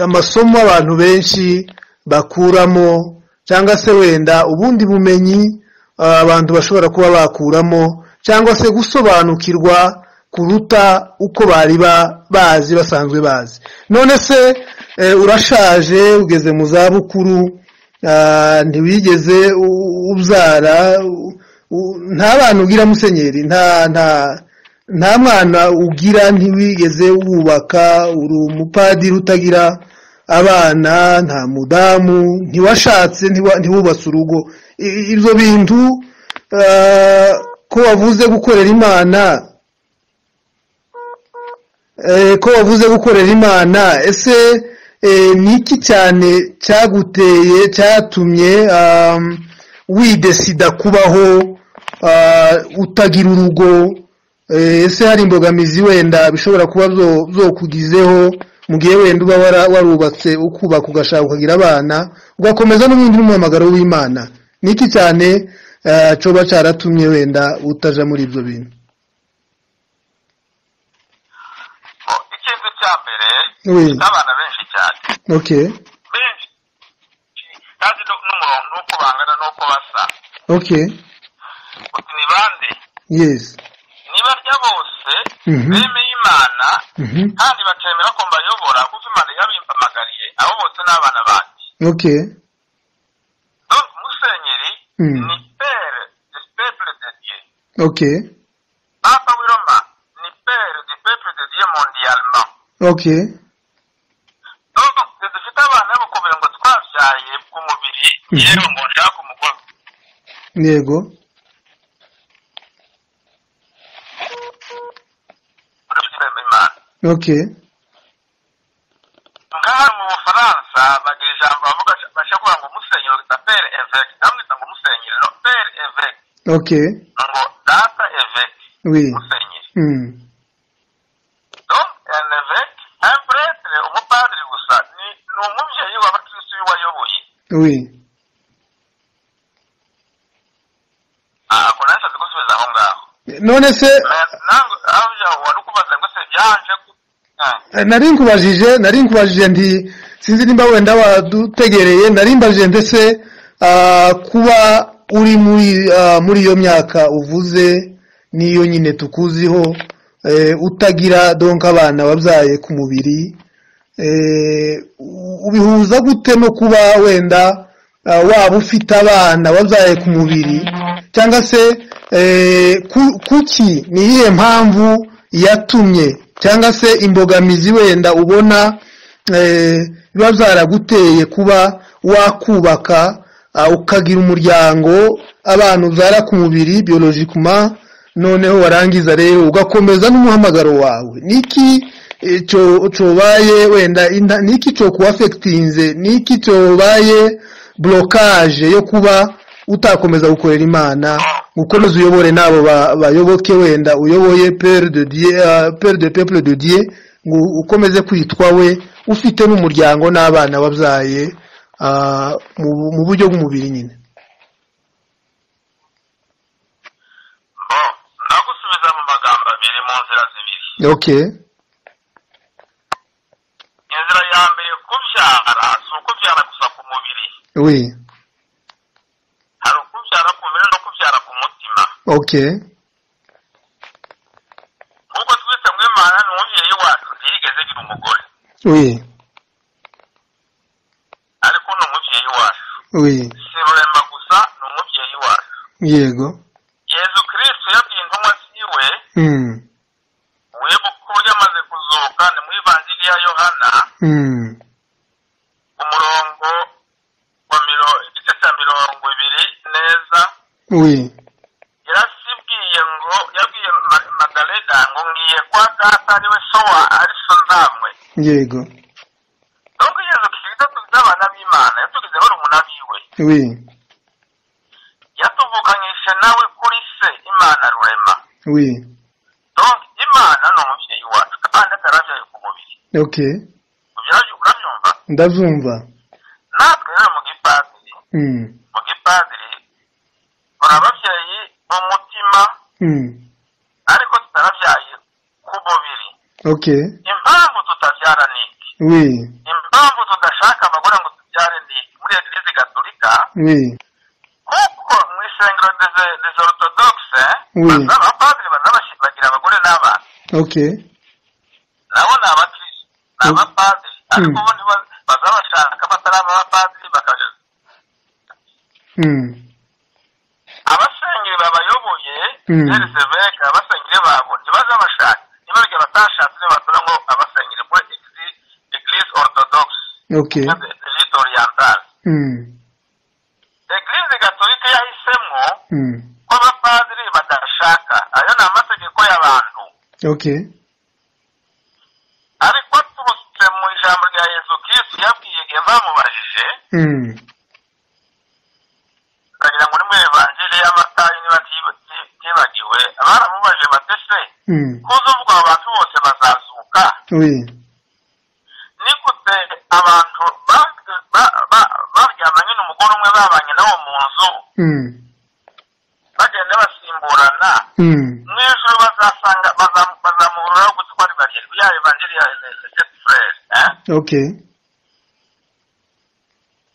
amasomo abantu benshi bakuramo cyangwa se wenda ubundi bumenyi ah, abantu bashobora kuba bakuramo cyangwa se gusobanukirwa kuruta uko bari ba- bazi basanzwe bazi none se eh, urashaje ugeze mu zabukuru ah, ntiwigeze u- ubyara u- u- nta bantu ugira musenyeri nta nta nta mwana ugira ntiwigeze wubaka uri umupadiri utagira abana nta mudamu ntiwashatse ntiwa- ntiwubatse urugo I- ibyo bintu ah, ko wavuze gukorera imana Eh, ko wavuze gukorera imana ese eh, ni iki cyane cyaguteye cyatumye um, widesida kubaho ah, utagira urugo Eh, ese hari imbogamizi wenda bishobora kuba byo- byokugizeho mu gihe wenda uba wara- warubatse ukubaka ugashaka ukagira abana ugakomeza n'ubundi n'umuhamagaro w'imana ni iki cyane ah, coba cyaratumye wenda utaja muri ibyo bintu Bo, ikintu cya mbere Oui. ni abana benshi cyane okay benshi kandi no- n'umurongo n'uko bangana n'uko basa okay uti ni bande yes ni barya bose Mhm. bemeye imana Mhm. kandi bakemera ko mbayobora kuko imana yabimpamagariye abo bose ni abana banjye Okay. donc musenyeri Mm. ni pere de peple de dieu Okay. papa w'iroma ni pere de peple de dieu mondialement Okay. donc twe dufite abana bakomeye ngo twabyaye ku mubiri Mhm. yewe ngo nshake umugore Yego. urabyibuha imana Okay. ngaha mu bufaransa bagira ijambo bavuga bashobora ngo musenyero bita pere eveke ndamwita ngo musenyero pere eveke Okay. ngo data eveke Oui. musenyeri Mm. donc un eveke un prêtre umupadiri gusa ni ni umubyeyi w'abakirisitu wayoboye Oui. aha ko nanjye nzi gusubiza aho ngaho None se nanjye aho wari ukubaza ngo se byaje gute? Ah. eh, nari nkubajije nari nkubajije nti sinzi nimba wenda wadutegereye nari mbajije ndetse ah, kuba uri muri ah, muri iyo myaka uvuze niyo nyine tukuziho eh, utagira donc abana wabyaye ku mubiri eh, u- ubihuza gute no kuba wenda eh, waba ufite abana wabyaye ku mubiri cyangwa se eh, ku- kuki ni iyihe mpamvu yatumye cyangwa se imbogamizi wenda ubona eh, biba byaraguteye kuba wakubaka ah, ukagira umuryango abana ubyara ku mubiri biologikuma noneho warangiza rero ugakomeza n'umuhamagaro wawe niki eh, cyo- cyobaye wenda inda- niki cyo kuwafekitinze niki cyobaye blokaje yo kuba utakomeza gukorera imana gukomeza uyobore n'abo ba- bayoboke wenda uyoboye pere de dieu ah, pere de peuple de dieu ngo ukomeze kwitwa we ufite n'umuryango n'abana wabyaye ah, mu- mu buryo bw'umubiri nyine Bo, nagusubiza mu magambo abiri mu nzira zibiri okay inzira ya mbere kubyara si ukubyara gusa ku mubiri oui hari ukubyara ku mubiri no kubyara ku mutima okay nk'uko twita ngo imana ni umubyeyi wacu ntiyigeze agira umugore oui ariko ni umubyeyi wacu oui si rurema gusa ni umubyeyi wacu yego yezu kirisito yabwiye intumwa ziwe mm. wibuka uburyo amaze kuzuka ni mu ivanjiri ya yohana Mm. umurongo wa miro- igice cya mirongo ibiri neza oui yarasibwiye ngo yabwiye Ma- magarega ngo ngiye kwa data ari we so wa ari so nzamwe yego nubwo yezu kirisito tugize abana b'imana yatugize barumunabi we oui yatuvukanyije nawe kuri se imana rurema oui donc imana ni umubyeyi wacu kandi atarabyaye ku mubiri okay ubyara- urabyumva ndabyumva natwe rero mu gipadiri mm. mu gipadiri hari ababyeyi b'umutima Mm. ariko tutarabyaye ku mubiri okay impamvu tutabyara ni iki oui impamvu tudashaka abagore ngo tubyare ni iki muri eglise gatolika oui kuko mu isengero des- des orthodoxe Oui. baza abapadiri baza bashi- bagira abagore n'abana okay nabo ni abakirisi ni Mm. abapadiri ariko Mm. bo ntiba- baza bashaka batari abapadiri bakaja abasengeri babayoboye Mm. rero seveka abasengeri babo ntibaza bashaka ntibarya batashatse niyo batura ngo abasengeri ngo egisi eglise orthodoxe oke eglise orientale eglise gatolika yahisemo ko abapadiri badashaka ayo ni amategeko y'abantu oke ariko turutse mu ijambo rya yezu kirisitu yabwiye igihe bamubajije ukagira ngo ni mu evanjiri y'amatayi niba tiba- ti- tibagiwe baramubajije batese kuzuvuga abo bantu bose bazazuka wi ni gute abantu ba- ba- ba- baryamanye n'umugore umwe babanye nabo mu nzu bagenda basimburana mu ijoro bazasanga baza- bazamuhururaho gusa uko ari barindwi ya evanjiri ya esetifurere oke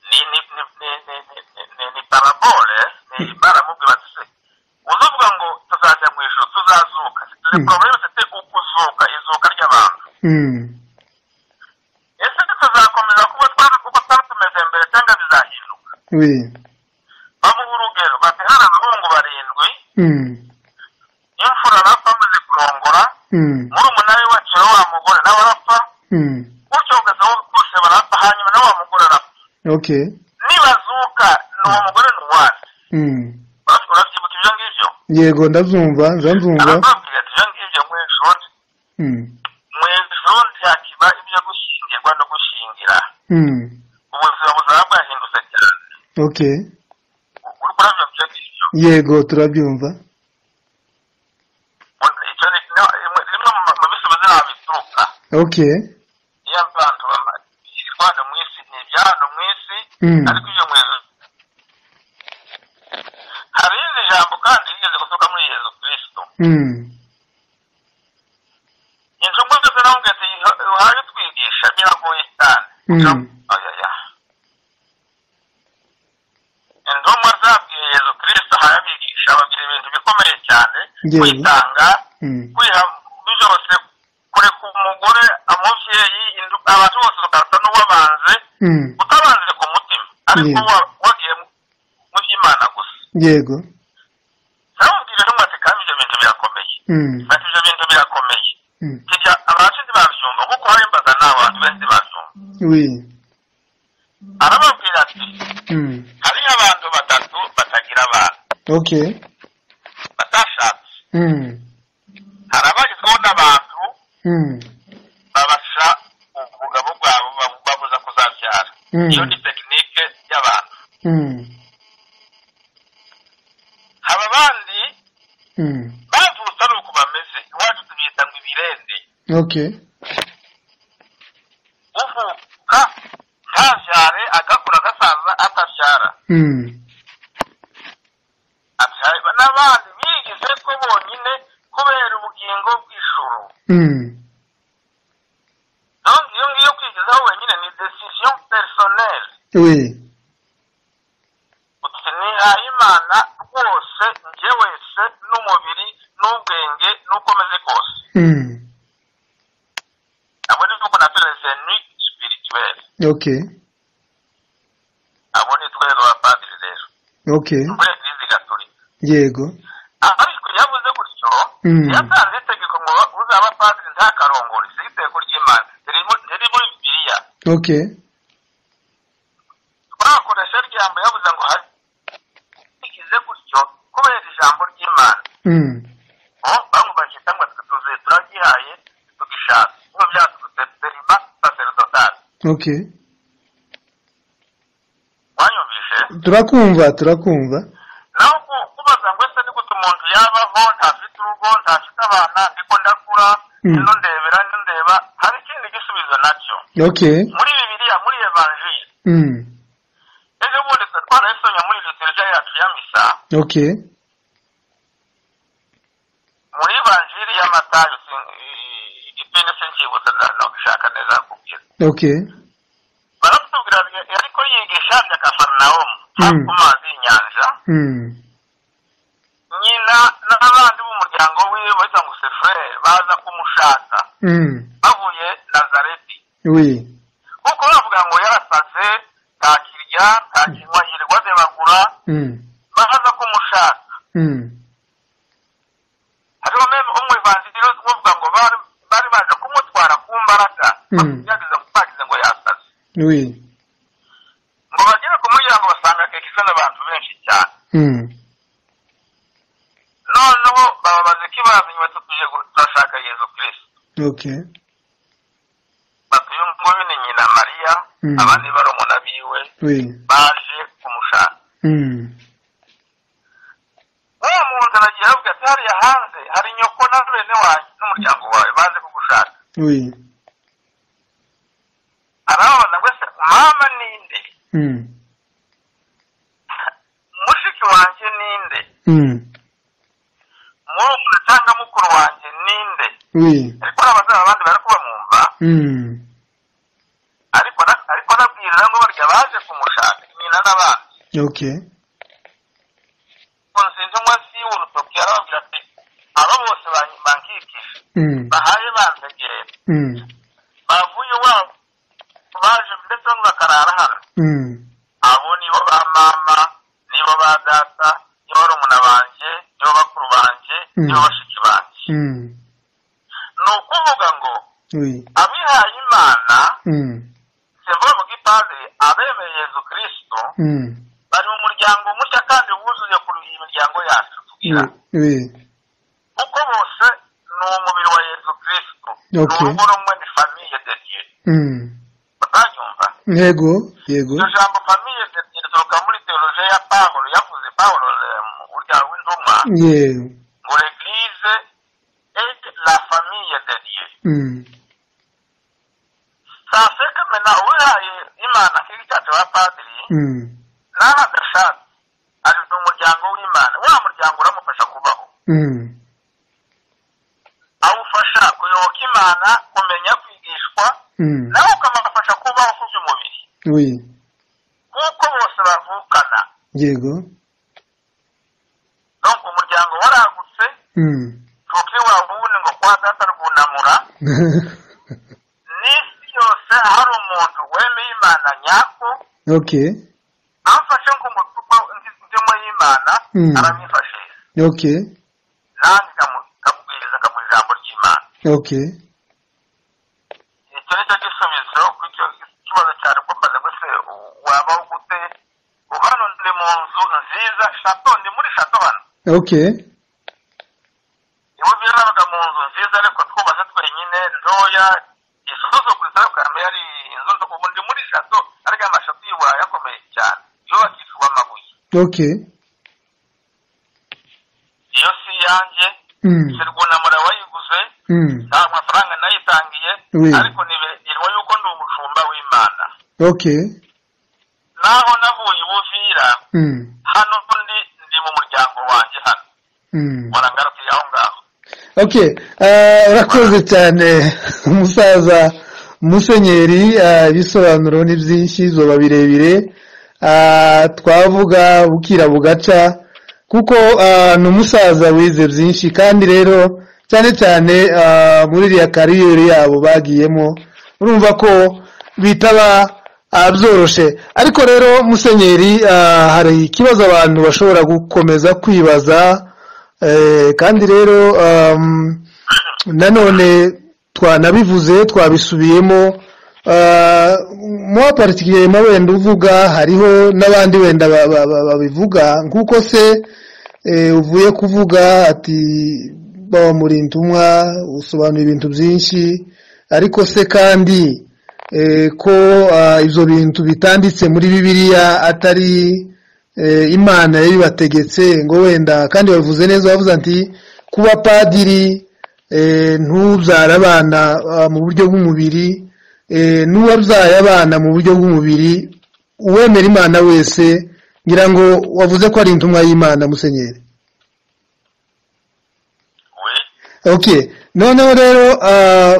ni ni ni ni- ni- ni- ni- ni- ni parabole ni baramubwira bati se uzavuga ngo tuzajya mu ijoro tuzazuka turi Mm. porobuleme tete ukuzuka izuka ry'abantu ese tuzakomeza kuba twari kuko twari tumeze mbere cyangwa bizahinduka wi bamuha urugero bati hari abahungu barindwi imfura arapfa amaze kurongora murumuna we wacira wa mugore nawe arapfa gutyo ugasa bose barapfa hanyuma nawe wa mugore arapfa oke nibazuka ni uwo mugore ni uwacu urabyibuka ibyo ngibyo yego ndabyumva ndabyumva arababwira ati ibyo ngibyo mu ijoro mu ijoro ntihakiba ibyo gushyingirwa no gushyingira ubuzima buzaba bwahindutse cyane oke uri kurabyo ibyo ngibyo yego turabyumva icyo ni kimwe- rimwe mu ma- mu bisubizo ntabwo bituruka oke iyo abantu bamaze hano mu isi ni ibya hano mu isi Mm. ariko iyo mu ijuru hari irindi jambo kandi rigeze gusohoka muri yezu kristo injungu zose navuga ati uhaye utwigisha biragoye cyane Mm. ayaya intumwa zabwiye yezu kristo ahaye abigisha babwira ibintu bikomeye cyane Yezu. kwitanga kwiha byose kureka umugore umubyeyi indu- abantu bose bagasa n'uwabanze utabanze ku mutima ariko Yeah. wa- wagiye mu- mu by'imana gusa yego namubwira ntumwe ati kandi ibyo bintu birakomeye ati ibyo bintu birakomeye kijya abacu ntibabyumva kuko hari imbaga n'abantu benshi ntibabyumva wi arababwira ati hariho abantu batatu batagira abana oke batashatse hari abagezweho n'abantu babasha ubugabo bwabo babu- babuza kuzabyara Mm. iyo ni tekinike y'abantu haba abandi bavutse ari uko bameze iwacu tubita ngo ibirende oke uvuka ntabyare agakura agasaza atabyara abyarwa n'abandi bigize ko bonyine kubera ubugingo bw'ijoro donc iyo ngiyo kwigezaho wenyine ni decision personnel wi uti nihaye imana rwose njye wese n'umubiri n'ubwenge n'uko meze kose abo ni uko natureze ni spirituel oke abo ni twebwe abapadiri rero oke muri eglise gatolika yego ariko iyo avuze gutyo Mm. yatanze itegeko ngo uzaba padiri ntakarongore si itegeko ry'imana ririmo riri muri bibiliya oke twakoresha ijambo yavuze ngo hari bigize gutyo kubera ijambo ry'imana Oh, bamubajije cyangwa tuze turagihaye tugishaka ngo byaturutse terima sacerdotale oke wanyumvishe turakumva turakumva naho ku- kubaza ngo ese ni gute umuntu yabaho ntafite urugo ntafite abana ndiko ndakura Mm. ino ndebera ino ndeba hari ikindi gisubizo nacyo oke muri bibiliya muri evanjiri ejo bundi twe twarayisomye muri liturija yacu ya misa oke muri evanjiri ya matayo sin- i- igipindi sincyibutsa nabishaka neza kubwira oke baratubwira ati, ariko yigisha bya kafarnahomu hafi ku mazi y'inyanja nyina n'abandi b'umuryango wiwe bahita ngo sefure baza kumushaka bavuye nazareti wi kuko bavuga ngo yarasaze nta kirya nta kinywa yirirwa areba ku kumukura baza kumushaka hariho meme umwivanziro uvuga ngo bari bari baje kumutwara ku mbaraga Mm. bagerageza kubagize ngo yasaze oui ngo bagere ku muryango basanga keke izana abantu benshi cyane Mm. noneho bababaza ko ibazanye bati tuje gu- turashaka yezu kirisito ok bati uyu nguyu ni nyina mariya Mm. abandi barumuna biwe oui baje kumushaka Mm. wa muntu aragiye aravuga ati hariya hanze hari nyoko na bene wanjye n'umuryango wawe baje kugushaka oui arababaza ngo ese mama ninde Mm. mushiki wanjye ninde Mm. murumuna cyangwa mukuru wanjye ninde oui ariko n'abazaba abandi bari kubamwumva Mm. ariko na- ariko anabwirira ngo barya baje kumushaka nyina n'abandi ok ngo nzinze munsi y'urutoki arababwira ati aba bose ban- bankikije Mm. bahaye banzegera Mm. bavuye iwabo baje ndetse bamwe bakarara hano Mm. abo nibo ba mama nibo ba data nibo barumuna banjye nibo bakuru banjye Mm. nibo bashiki banjye Mm. ni ukuvuga ngo oui abihaye imana Mm. sevuga mu gipadiri abemeye yezu kirisito Mm. bari mu muryango mushya kandi wuzuye kuruha imiryango yacu oui tubwira oui kuko bose ni umubiri wa yezu kirisito ni Okay. urugo rumwe ni famiye dediye Mm. utanyumva yego yego iryo jambo famiye dediye rituruka muri teoloje ya pawulo yavuze pawulo eh, mu burya w'intumwa yego ngo eglise et la famille de dieu Mm. sase kamena uwihaye imana nk'igicacu wa padiri Mm. naho adashatse ari mu muryango w'imana wa muryango uramufasha kubaho Mm. awufasha kuyoboka imana kumenya kwigishwa Mm. nawe ukamufasha kubaho ku by'umubiri oui kuko bose bavukana yego donc umuryango waragutse Mm. tuti wawubune ngo kwa data rwunamura n'isi yose hari umuntu wemeye imana nyako ok amfashe nk'umutuku ndimo y'imana Mm. aramwifashije ok nanjye nkamu- nkamubwiriza akamuha ijambo ry'imana ok icyo ni cyo gisubizo ku icyo kibazo cyane ko mbaza ngo se wabaho gute ubu hano ndi mu nzu nziza shato ndi muri shato hano ok niba ubwira nabaga mu nzu nziza ariko twubatse twenyine ntoya isuzuguza bwame yari inzu nto ubu ndi muri shato ariko amashato y'iburayi akomeye cyane yubakishijwe amabuye ok iyo si iyanjye Mm. sirwunamura wayiguze Mm. nta mafaranga nayitangiye Oui. ariko nibirwa yuko ndi umushumba w'imana ok naho navuye ubuvira Mm. hano ndi ndi mu muryango wanjye hano Mm. mpora ngarukiye aho ngaho ok eh, urakoze cyane umusaza musenyeri eh, ibisobanuro ni byinshi zoba birebire Ah, twavuga bukira bugaca kuko ah, ni umusaza wize byinshi kandi rero cyane cyane ah, muri iriya kariyeri yabo bagiyemo urumva ko bitaba ah, byoroshe ariko rero musenyeri ah, hari ikibazo abantu bashobora gukomeza kwibaza Eh, kandi rero um, nanone twanabivuze twabisubiyemo Ah, mwa particulièrement wenda uvuga hariho n'abandi wenda ba- ba- ba- babivuga nk'uko se eh, uvuye kuvuga ati baba muri ntumwa usobanura ibintu byinshi ariko se kandi eh, ko ah, ibyo bintu bitanditse muri bibiliya atari eh, imana yabibategetse ngo wenda kandi babivuze neza bavuze ati kuba padiri eh, ntubyare abana ah, mu buryo bw'umubiri eh, n'uwabyaye abana mu buryo bw'umubiri uwemera imana wese ngira ngo wavuze ko ari intumwa y'imana musenyeri we ok noneho rero ah,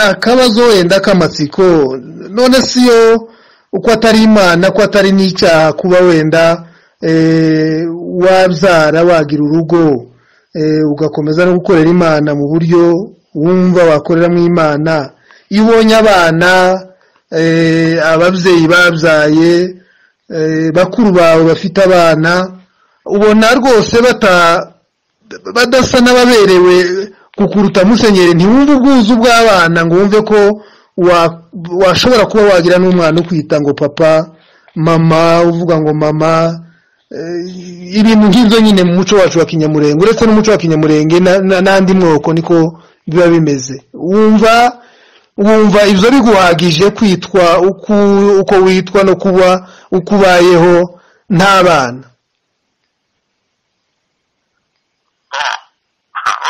akabazo wenda k'amatsiko none si yo uko atari imana ko atari n'icyaha kuba wenda eh, wabyara wagira urugo eh, ugakomeza no gukorera imana mu buryo wumva wakoreramo imana iyo ubonye abana eh, ababyeyi babyaye eh, bakuru bawe bafite abana ubona rwose bata badasa n'ababerewe kukuruta musenyeri ntiwumve ubwuzu bw'abana ngo wumve ko wa- washobora kuba wagira n'umwana ukwita ngo papa mama uvuga ngo mama eh, ibintu nk'ibyo nyine mu muco wacu wa kinyamurenge uretse n'umuco wa kinyamurenge na- na- n'andi mwoko niko biba bimeze wumva wumva ibyo biguhagije kwitwa uko uko witwa no kuba uko ubayeho nta bana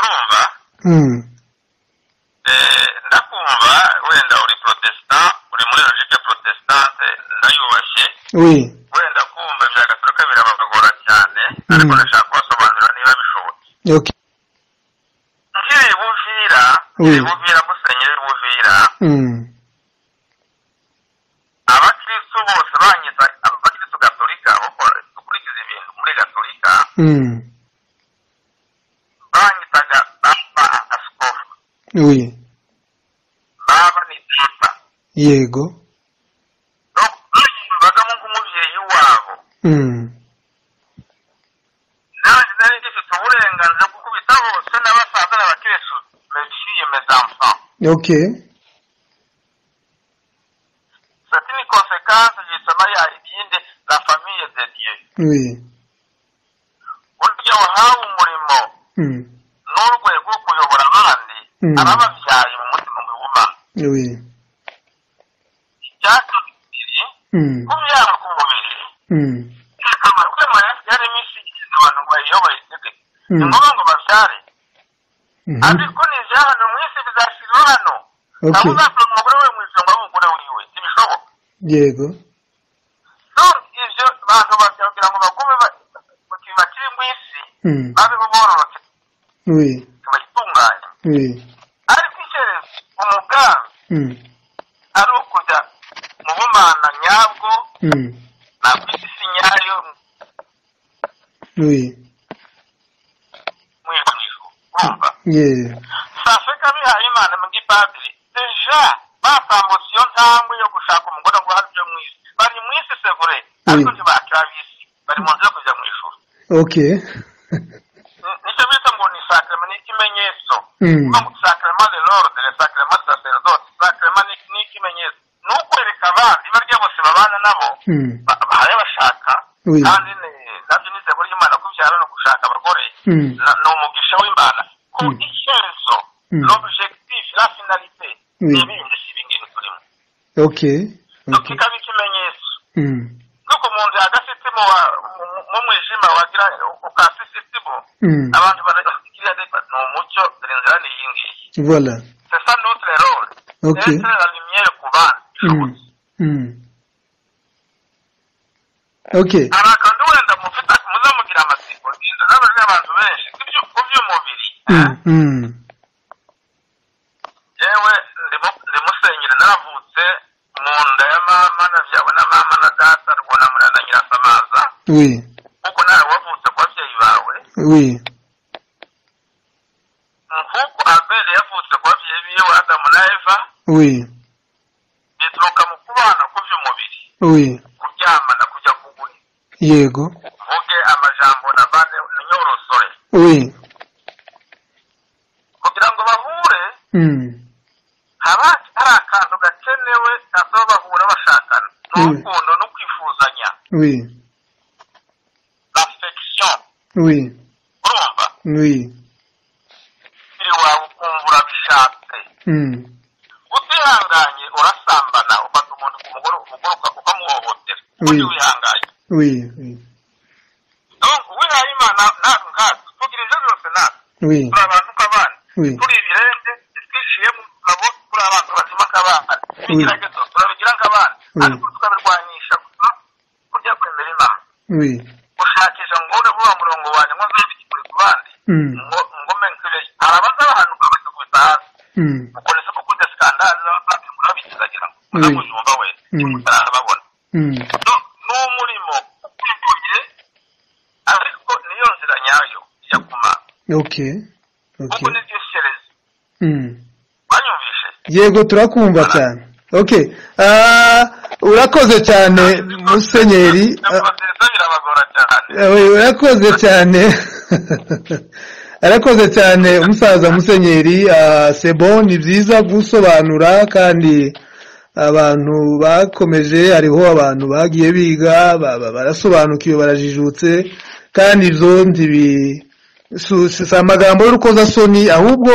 urumva Mm. Eh, ndakumva wenda uri protestant uri muri logique protestante ndayubashye we wenda kumva bya gatolika birabagora cyane ariko Mm. ndashaka kubasobanurira niba bishobotse okay nk'iri buvira Oui. iri buvira musenyeri buvira mm. abakristo bose banyiza abakristo gatolika bakora dukurikiza ibintu muri gatolika Mm. banyitaga papa asikofu we baba ni papa yego no banyumvagamo nk'umubyeyi wabo mm. nanjye nari ngifite uburenganzira bwo kubita bose n'abasaza n'abakristo befiye mezamfa okay sati ni konsekansi yitoma ya ibindi la famiye de dieu we burya wahawe umurimo mm. n'urwego rwo kuyobora abandi Mm. abababyaye mu mutima wihuma we icyatubiri mm. kubyara ku mubiri Mm. akamaro kwemera yari iminsi igeze abantu bayiyoboye itege ni Mm. ngombwa ngo babyare Mhm. ariko nivya hano mu isi bizashyirwa hano nabo okay uzatora umugore we mu ijambo w'umugore wiwe ntibishoboka yego so ivyo bantu babyabwira ngo bagume ba- mu kintu bakiri mu isi mm. babeho bororoke we bayitunganye we ariko icyerezo umugambi mm. ari ukujya mu bumana nyabwo Mm. na ku isi nyayo we mu ijuru urumva yeah saseka bihaye imana mu gipadiri deja batambutse iyo ntambwe yo gushaka umugore ngo hari ibyo mu isi bari mu isi sevure ariko Mm. ntibakira ab'isi bari mu nzira yo kujya mu ijuru okay Ni- nicyo bita ngo ni sakrema ni ikimenyetso mm. no sakrema de l'ordre sakrema de sacerdote sakrema ni ni ikimenyetso ni ukwereka abandi barya bose babana nabo Mm. ba- bahari bashaka we kandi ni- nabyo ni iseko ry'imana kubyara no gushaka abagore mm. na- ni umugisha w'imana ko Mm. icyerezo Mm. l'objectif la finalité Oui. ni ibindi si ibingibi turimo okay so okay kikaba ikimenyetso mm. nuko mu nzu agasitimu mumwijima wagira ukasisitimu Mm. abantu barakiriya ni umucyo dore inzira ni iyi ngiyi voilà c'est ça notre rôle Ok. c'est la lumière ku bana Mm. Mm. okay hari akantu wenda mufite muzamugira amatsiko ngendo z'abantu abantu benshi kubyo- ku by'umubiri mm. Mm. yewe ndimusenyere naravutse mu nda ya mama na byawe na mama na data rwunamura na nyirasamaza oui kuko nawe wavutse ku babyeyi bawe oui nk'uko abeli yavutse ku babyeyi biwe adamu na eva oui bituruka mu kubana ku by'umubiri oui kuryamana kujya kugura yego mvuge amajambo na bane nyorosore oui kugira ngo bahure mm. haba hari akantu gakenewe gatuma bahura bashakana ni Mm. urukundo no kwifuzanya oui affection oui urumva oui biri wawe ukumva urabishatse mm. utihanganye urasambana ufata umuntu ku mugore umugore uka- ukamuhohotera undi Mm. wihanganye oui oui donc wihaye imana natwe nkatwe tugira ibyo byose natwe oui turi abantu nk'abandi oui turi ibirenge twishyuye mu mugabo turi abantu bazima nk'abana ibigeragezo turabigira nk'abana Mm. ariko tukabirwanisha gusa kujya kwemera imana oui gushakisha ngo ubone vuba murongo wanjye ngo nzabike kure ku bandi mm. ngo ngome nkibeshye hari abazabahanuka bakakubita hasi Mm. ukuntu se ko kujya sikandari urabikizagira ngo Mm. uzamujumba we Mm. utarababona Mm. no ni umurimo ukwikuye ariko niyo nzira nyayo ijya ku mana okay kuko okay nibyo ishereza mm. banyumvishe yego turakumva cyane okay Ah, urakoze cyane musenyeri nziza birabagora cyane Eh, urakoze cyane arakoze cyane umusaza musenyeri ah, sebo ni byiza gusobanura kandi abantu bakomeje hariho abantu bagiye biga baba barasobanukiwe barajijutse kandi ibyo ntibi su- si si amagambo y'urukozasoni ahubwo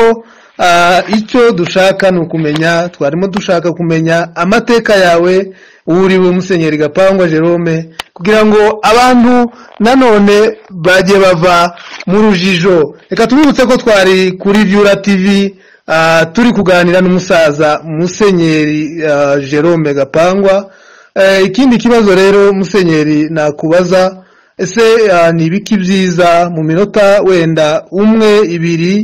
ah, icyo dushaka ni ukumenya twarimo dushaka kumenya amateka yawe wuriwe musenyeri gapangwa jerome kugira ngo abantu nanone bajye bava mu rujijo reka tubibutse ko twari kuri vyura tv ah, turi kuganira n'umusaza musenyeri ah, jerome gapangwa Eh, ikindi kibazo rero musenyeri nakubaza ese ah, ni ibiki byiza mu minota wenda umwe ibiri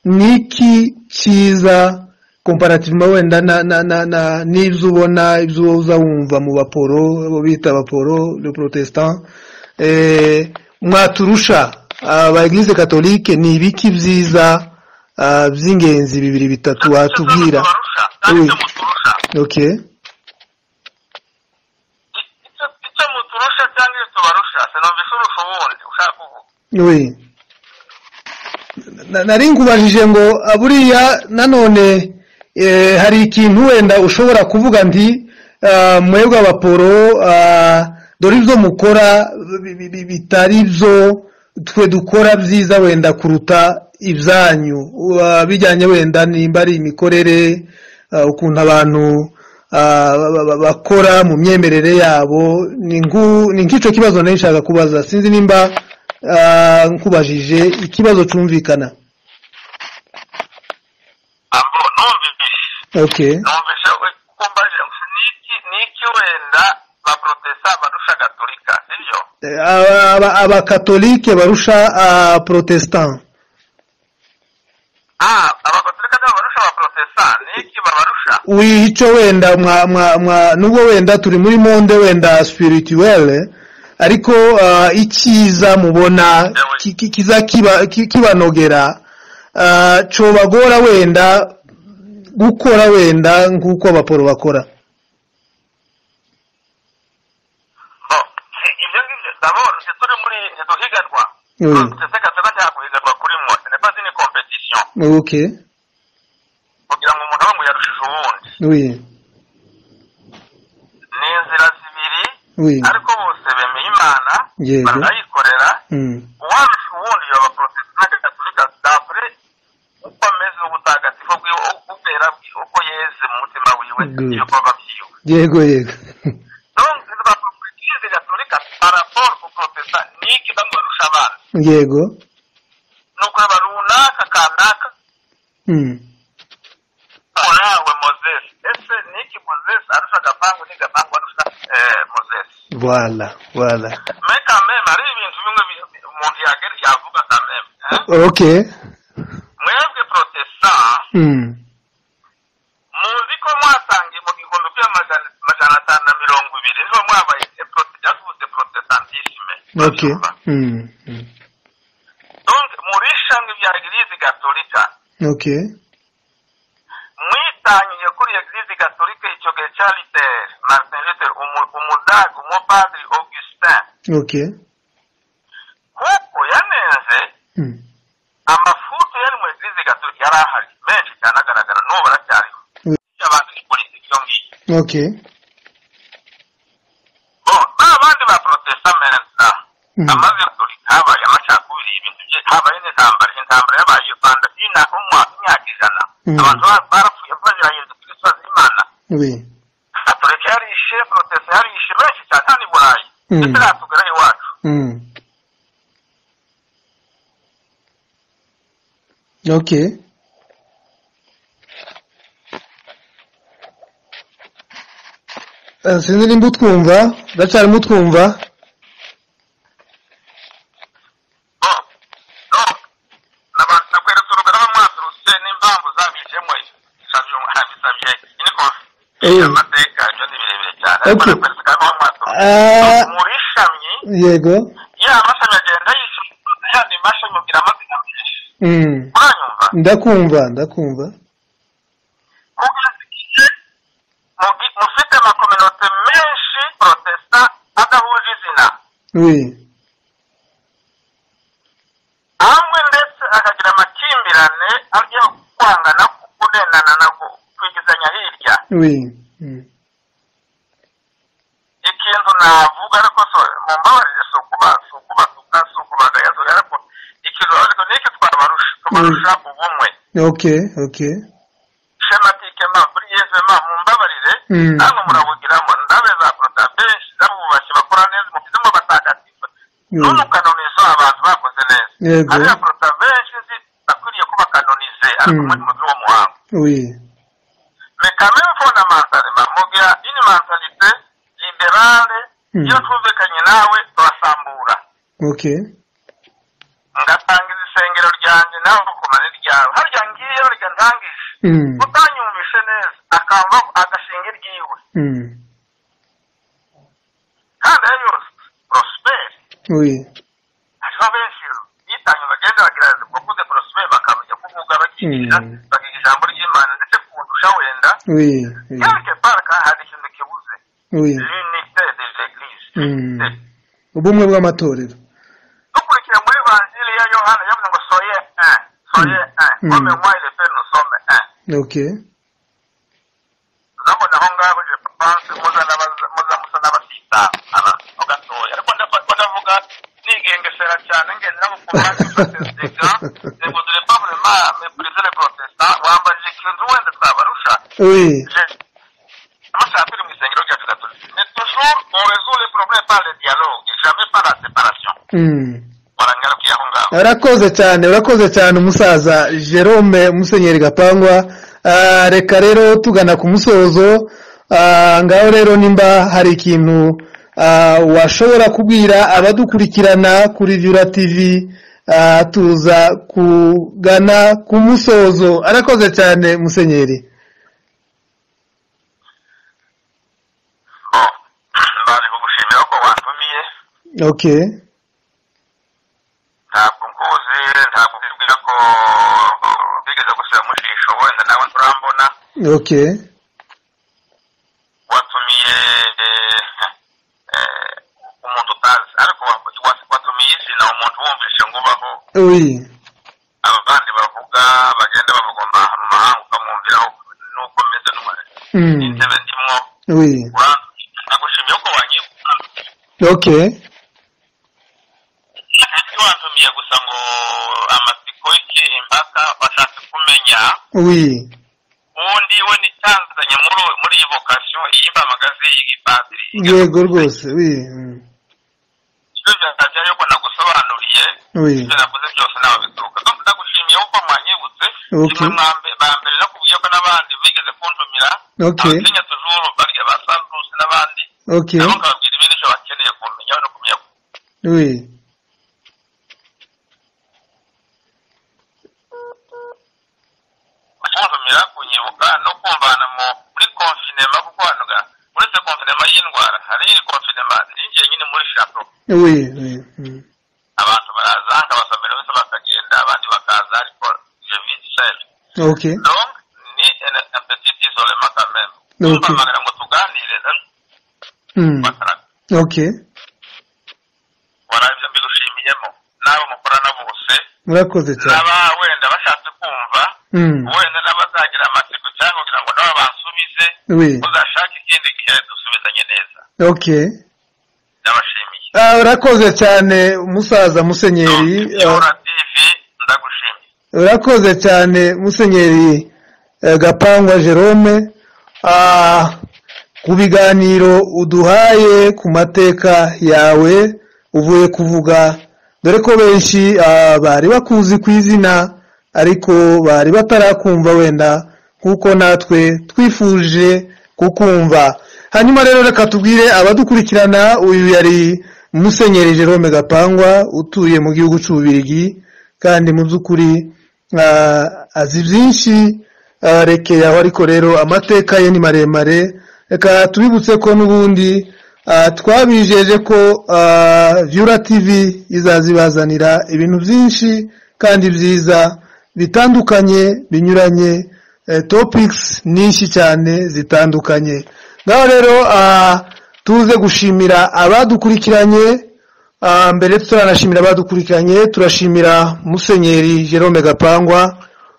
ni iki cyiza komparativuma wenda na na na na n'ibyo ubona ibyo uza wumva mu baporo abo bita abaporo le protestant eh, mwaturusha abaeglise katolike ni ibiki byiza ah, by'ingenzi bibiri bitatu watubwira Tubarusha, kandi Oui. icyo muturusha okay icyo icyo muturusha cyangwa icyo tubarusha sinumvise urusha ubundi ushaka kuvuga we Na- nari nkubajije ngo ah, buriya nanone eh, hari ikintu wenda ushobora kuvuga nti ah, mwebwe abaporo ah, dore ibyo mukora bi- bi- bi- bitari byo twe dukora byiza wenda kuruta ibyanyu Ah, bijyanye wenda nimba ari imikorere ah, ukuntu abantu ah, ba- ba- ba- bakora mu myemerere yabo ni nku- ni nk'icyo kibazo nari nshaka kubaza sinzi nimba ah, nkubajije ikibazo cyumvikana ahubwo numvise okay numvise kumbaje niki niki wenda abaporotesa barusha gatolika sibyo Eh, aba- aba- abakatolike barusha abaprotestant ah abagatolika nabo barusha abaporotesa niki babarusha icyo wenda mwa mwa mwa nubwo wenda turi muri monde wenda spirituelle ariko ah, icyiza mubona ki- ki- kiza kiba- ki- kibanogera ah, cobagora wenda gukora wenda nk'uko abaporo bakora bo i- ibyo ngibyo ndabona ntituri muri ntituhiganwa Mm. abaporotesa gatolika nta kuhiganwa kuri mwe ce n'est pas une compétition okay kugira ngo umuntu we muyarushije uwundi oui ni inzira zibiri oui ariko bose bemeye imana Yego. barayikorera mm. uwarusha ubundi yoba porotesitanti gatolika dapure uko ameze ubutagatifu bwiwe ubwera bwiwe uko yeze mu mutima wiwe Good. ibikorwa byiwe yego yego donc abaporotesitanti gatolika paraporo ku porotesa ni iki bamarusha abana yego ni ukureba runaka kanaka mm. nawe mozesi ese ni iki mozesi arusha gapangu ni gapangu arusha eh, mozesi voilà voilà me kameme hari ibintu bimwe bi- umuntu yagera yavuga kameme eh? okay mwebwe protesa mm. muzi ko mwasangiye mu gihumbi kuri magana magana atanu na mirongo ibiri niho mwabaye prote- yavutse protestantisme okay mm. Mm. donc muri shamwe bya eglise gatolika okay mwitangiye kuri eglise gatolika icyo gihe cya luther martin luther umu- umudage umupadiri augustin okay kuko yanenze mm. amafuti yari mu eglise gatolika yari ahari menshi cyane agaragara n'ubu aracyariho Mm. y'abantu ni politiki yo ngiyo okay bo n'abandi ba protesta meza Mhm. amaze kuri habaye amacakubiri ibintu bye habaye n'intambara intambara yabaye iyo rwanda ina umwaka imyaka ijana Mhm. abantu ba- barapfuye bazirahiriza kuri sozi y'imana oui katolika yarishe protesta yarishe benshi cyane hano i burayi Mhm. ndetse natugeraho iwacu mm. okay Eh, sinzi nimba utwumva ndacarimo utwumva bo no naba- nakweretse urugero aho mwaturutse n'impamvu zabijemo isabye harabisabye ini Eh. amateka ibyo ni birebire cyane ariko Okay. nakweretse kandi aho mwaturutse Ah. muri shamyi yego ya amashami agenda yishyura yandi mashami ubwira amazina menshi mm. uranyumva ndakumva ndakumva kuko igihe mufite amakominote menshi we amwe ndetse akagira amakimbirane ajya kwangana kunenana na kwigizanya hirya we Mm. ikintu navuga ariko so mumbabarire si ukuba si ukuba si ukuba si ukubagaya so ariko ikintu ariko ni iki twabarusha tubarusha ubumwe okay okay shematike ma kuri yesu ma mumbabarire Mm. namwe murabugiramo ndabe za porota benshi z'abubashyi bakora neza mubize mu batagatifu Mm. none ukanoniza abantu bakoze neza Yego. hariya porota benshi zibakwiriye ko bakanonize ariko Mm. muri mu by'uwo muhango we mekame mfona mantalima mugira ini mantalite liberale Mm. iyo twumvikanye nawe turasambura okay ngatanga isengero ryanjye nawe ukomana iryawe harya ngiye harya ntangije Mm. utanyumvishe neza akamba agashinga iryiwe Mm. kandi ayo yose porosiperi we hariho benshi yitanye bagenda bagira bakuze porosiperi bakabajya kuvuga bakigisha Mm. bakiga ijambo ry'imana ndetse kundusha wenda we we quelque part kandi hari ikintu kibuze we l'unité de l'église Mm. ubumwe bw'amatorero dukurikira muri vanjiri ya yohana yavuze ngo soye un soye Mm. un comme moi le père nous sommes un okay urabona aho ngaho je pense muza n'abaza- muza musa n'abasita abato gatoya ariko ndafatwa ndavuga nigengesera cyane ngendera mu kumwanya protestika ngo dore pavle ma meprisere protesta wambajije ikintu wenda twabarusha we Je- amashati ari mu isengero ryacu gatolika ni toujours on résout les problèmes par le dialogue jamais par la séparation Mm. warangarukiye aho ngaho urakoze cyane urakoze cyane umusaza jerome musenyeri gapangwa Ah, reka rero tugana ku musozo Ah, ngaho rero nimba hari ikintu ah, washobora kubwira abadukurikirana kuri vyura tv ah, tuza kugana ku musozo arakoze cyane musenyeri mbaje kugushimira ko wantumiye okay ntabwo nkuzi ntabwo mbibwira ko bigeze gusubira mu jisho wenda nawe nturambona okay watumiye eh, eh, umuntu utazi ariko wa- wa- watumiye izina umuntu wumvishe ngo ubaho oui abandi bavuga bagenda bavuga mu mahanga ukamwumviraho nuko meze n'umare mm. n'intebe ndimo oui ura- nagushimiye ko wangiye okay ati wantumiye gusa ngo amatsiko iki impaka washatse kumenya oui ubundi we nitangazanye muri muri iyi vocation iyi mbamagazi iyi padiri yego rwose oui mm. ibyo byakajya yuko nagusobanuriye oui ibyo navuze byose ntawe bituruka donc ndagushimiye ko mwanyibutse Okay. kimwe mwambe- bambere nakubwiye ko n'abandi bigeze kuntumira okay abatinya tujuru barya ba santusi n'abandi okay nabo nkababwira ibindi byo bakeneye kumenya no kumenya Oui. kuntumira kunyibuka no kumvana mu muri confinema kuko hano ga uretse confinema y'indwara hari confinema ninjiye nyine muri chapo Oui, oui. mm. abantu baraza nkabasomera bose bakagenda abandi bakaza ariko je vis seul Ok. donc ni un- un petit isolement quand même Ok. Tumpamagara ngo tuganire na- Mm. bataraga Ok. warabyo mbigushimiyemo n'abo mukorana bose Murakoze cyane. n'aba wenda bashatse kumva Mm. wenda n'abazagira amatsiko cyangwa kugira ngo nabo bansubize Oui. uzashake ikindi gihe dusubizanye neza Ok. ndabashimiye Ah, urakoze cyane umusaza musenyeri. ah, yora tv ndagushimiye urakoze cyane musenyeri eh, gapangwa jerome Ah, ku biganiro uduhaye ku mateka yawe uvuye kuvuga dore ko benshi ah, bari bakuzi ku izina ariko bari batarakumva wenda nk'uko natwe twifuje kukumva hanyuma rero reka tubwire abadukurikirana uyu yari musenyeri jerome gapangwa utuye mu gihugu cy'ububirigi kandi mu by'ukuri ah, azi byinshi ah, rekeye aho ariko rero amateka ye ni maremare reka tubibutse ko n'ubundi ah, twabijeje ko ah, vyura tv izaza ibazanira ibintu byinshi kandi byiza bitandukanye binyuranye eh, topics nyinshi cyane zitandukanye ngaho rero ah, tuze gushimira abadukurikiranye Ah, mbere turanashimira abadukurikiranye turashimira musenyeri Jerome Gapangwa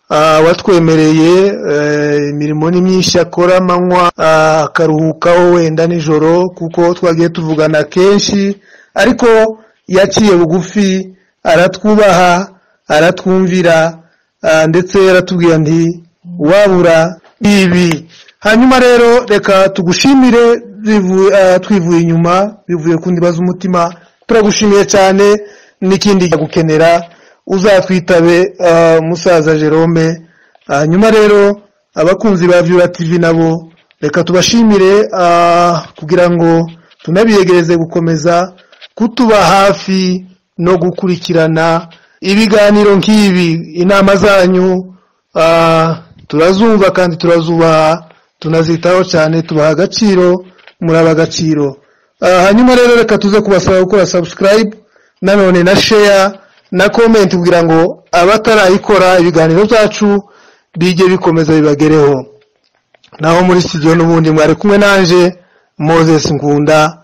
ah, watwemereye eh, imirimo ni myinshi akora amanywa ah, akaruhukaho wenda nijoro kuko twagiye tuvugana kenshi ariko yaciye bugufi aratwubaha aratwumvira ah, ndetse yaratubwiye nti wabura ibi hanyuma rero reka tugushimire bivu- eh, twivuye inyuma bivuye ku ndiba z'umutima turagushimiye cyane n'ikindi gukenera uzatwitabe eh, musaza jerome hanyuma rero abakunzi ba vyura tv nabo reka tubashimire eh, kugira ngo tunabiyegereze gukomeza kutuba hafi no gukurikirana ibiganiro nk'ibi inama zanyu Ah, turazumva kandi turazubaha tunazitaho cyane tubaha agaciro muraba agaciro Ah, hanyuma rero reka tuze kubasaba gukora subscribe nanone na share na comment kugira ngo abatarayikora ibiganiro byacu bijye bikomeza bibagereho naho muri studio n'ubundi mwari kumwe nanje Moses Ngunda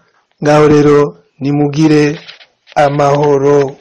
ngaho rero nimugire amahoro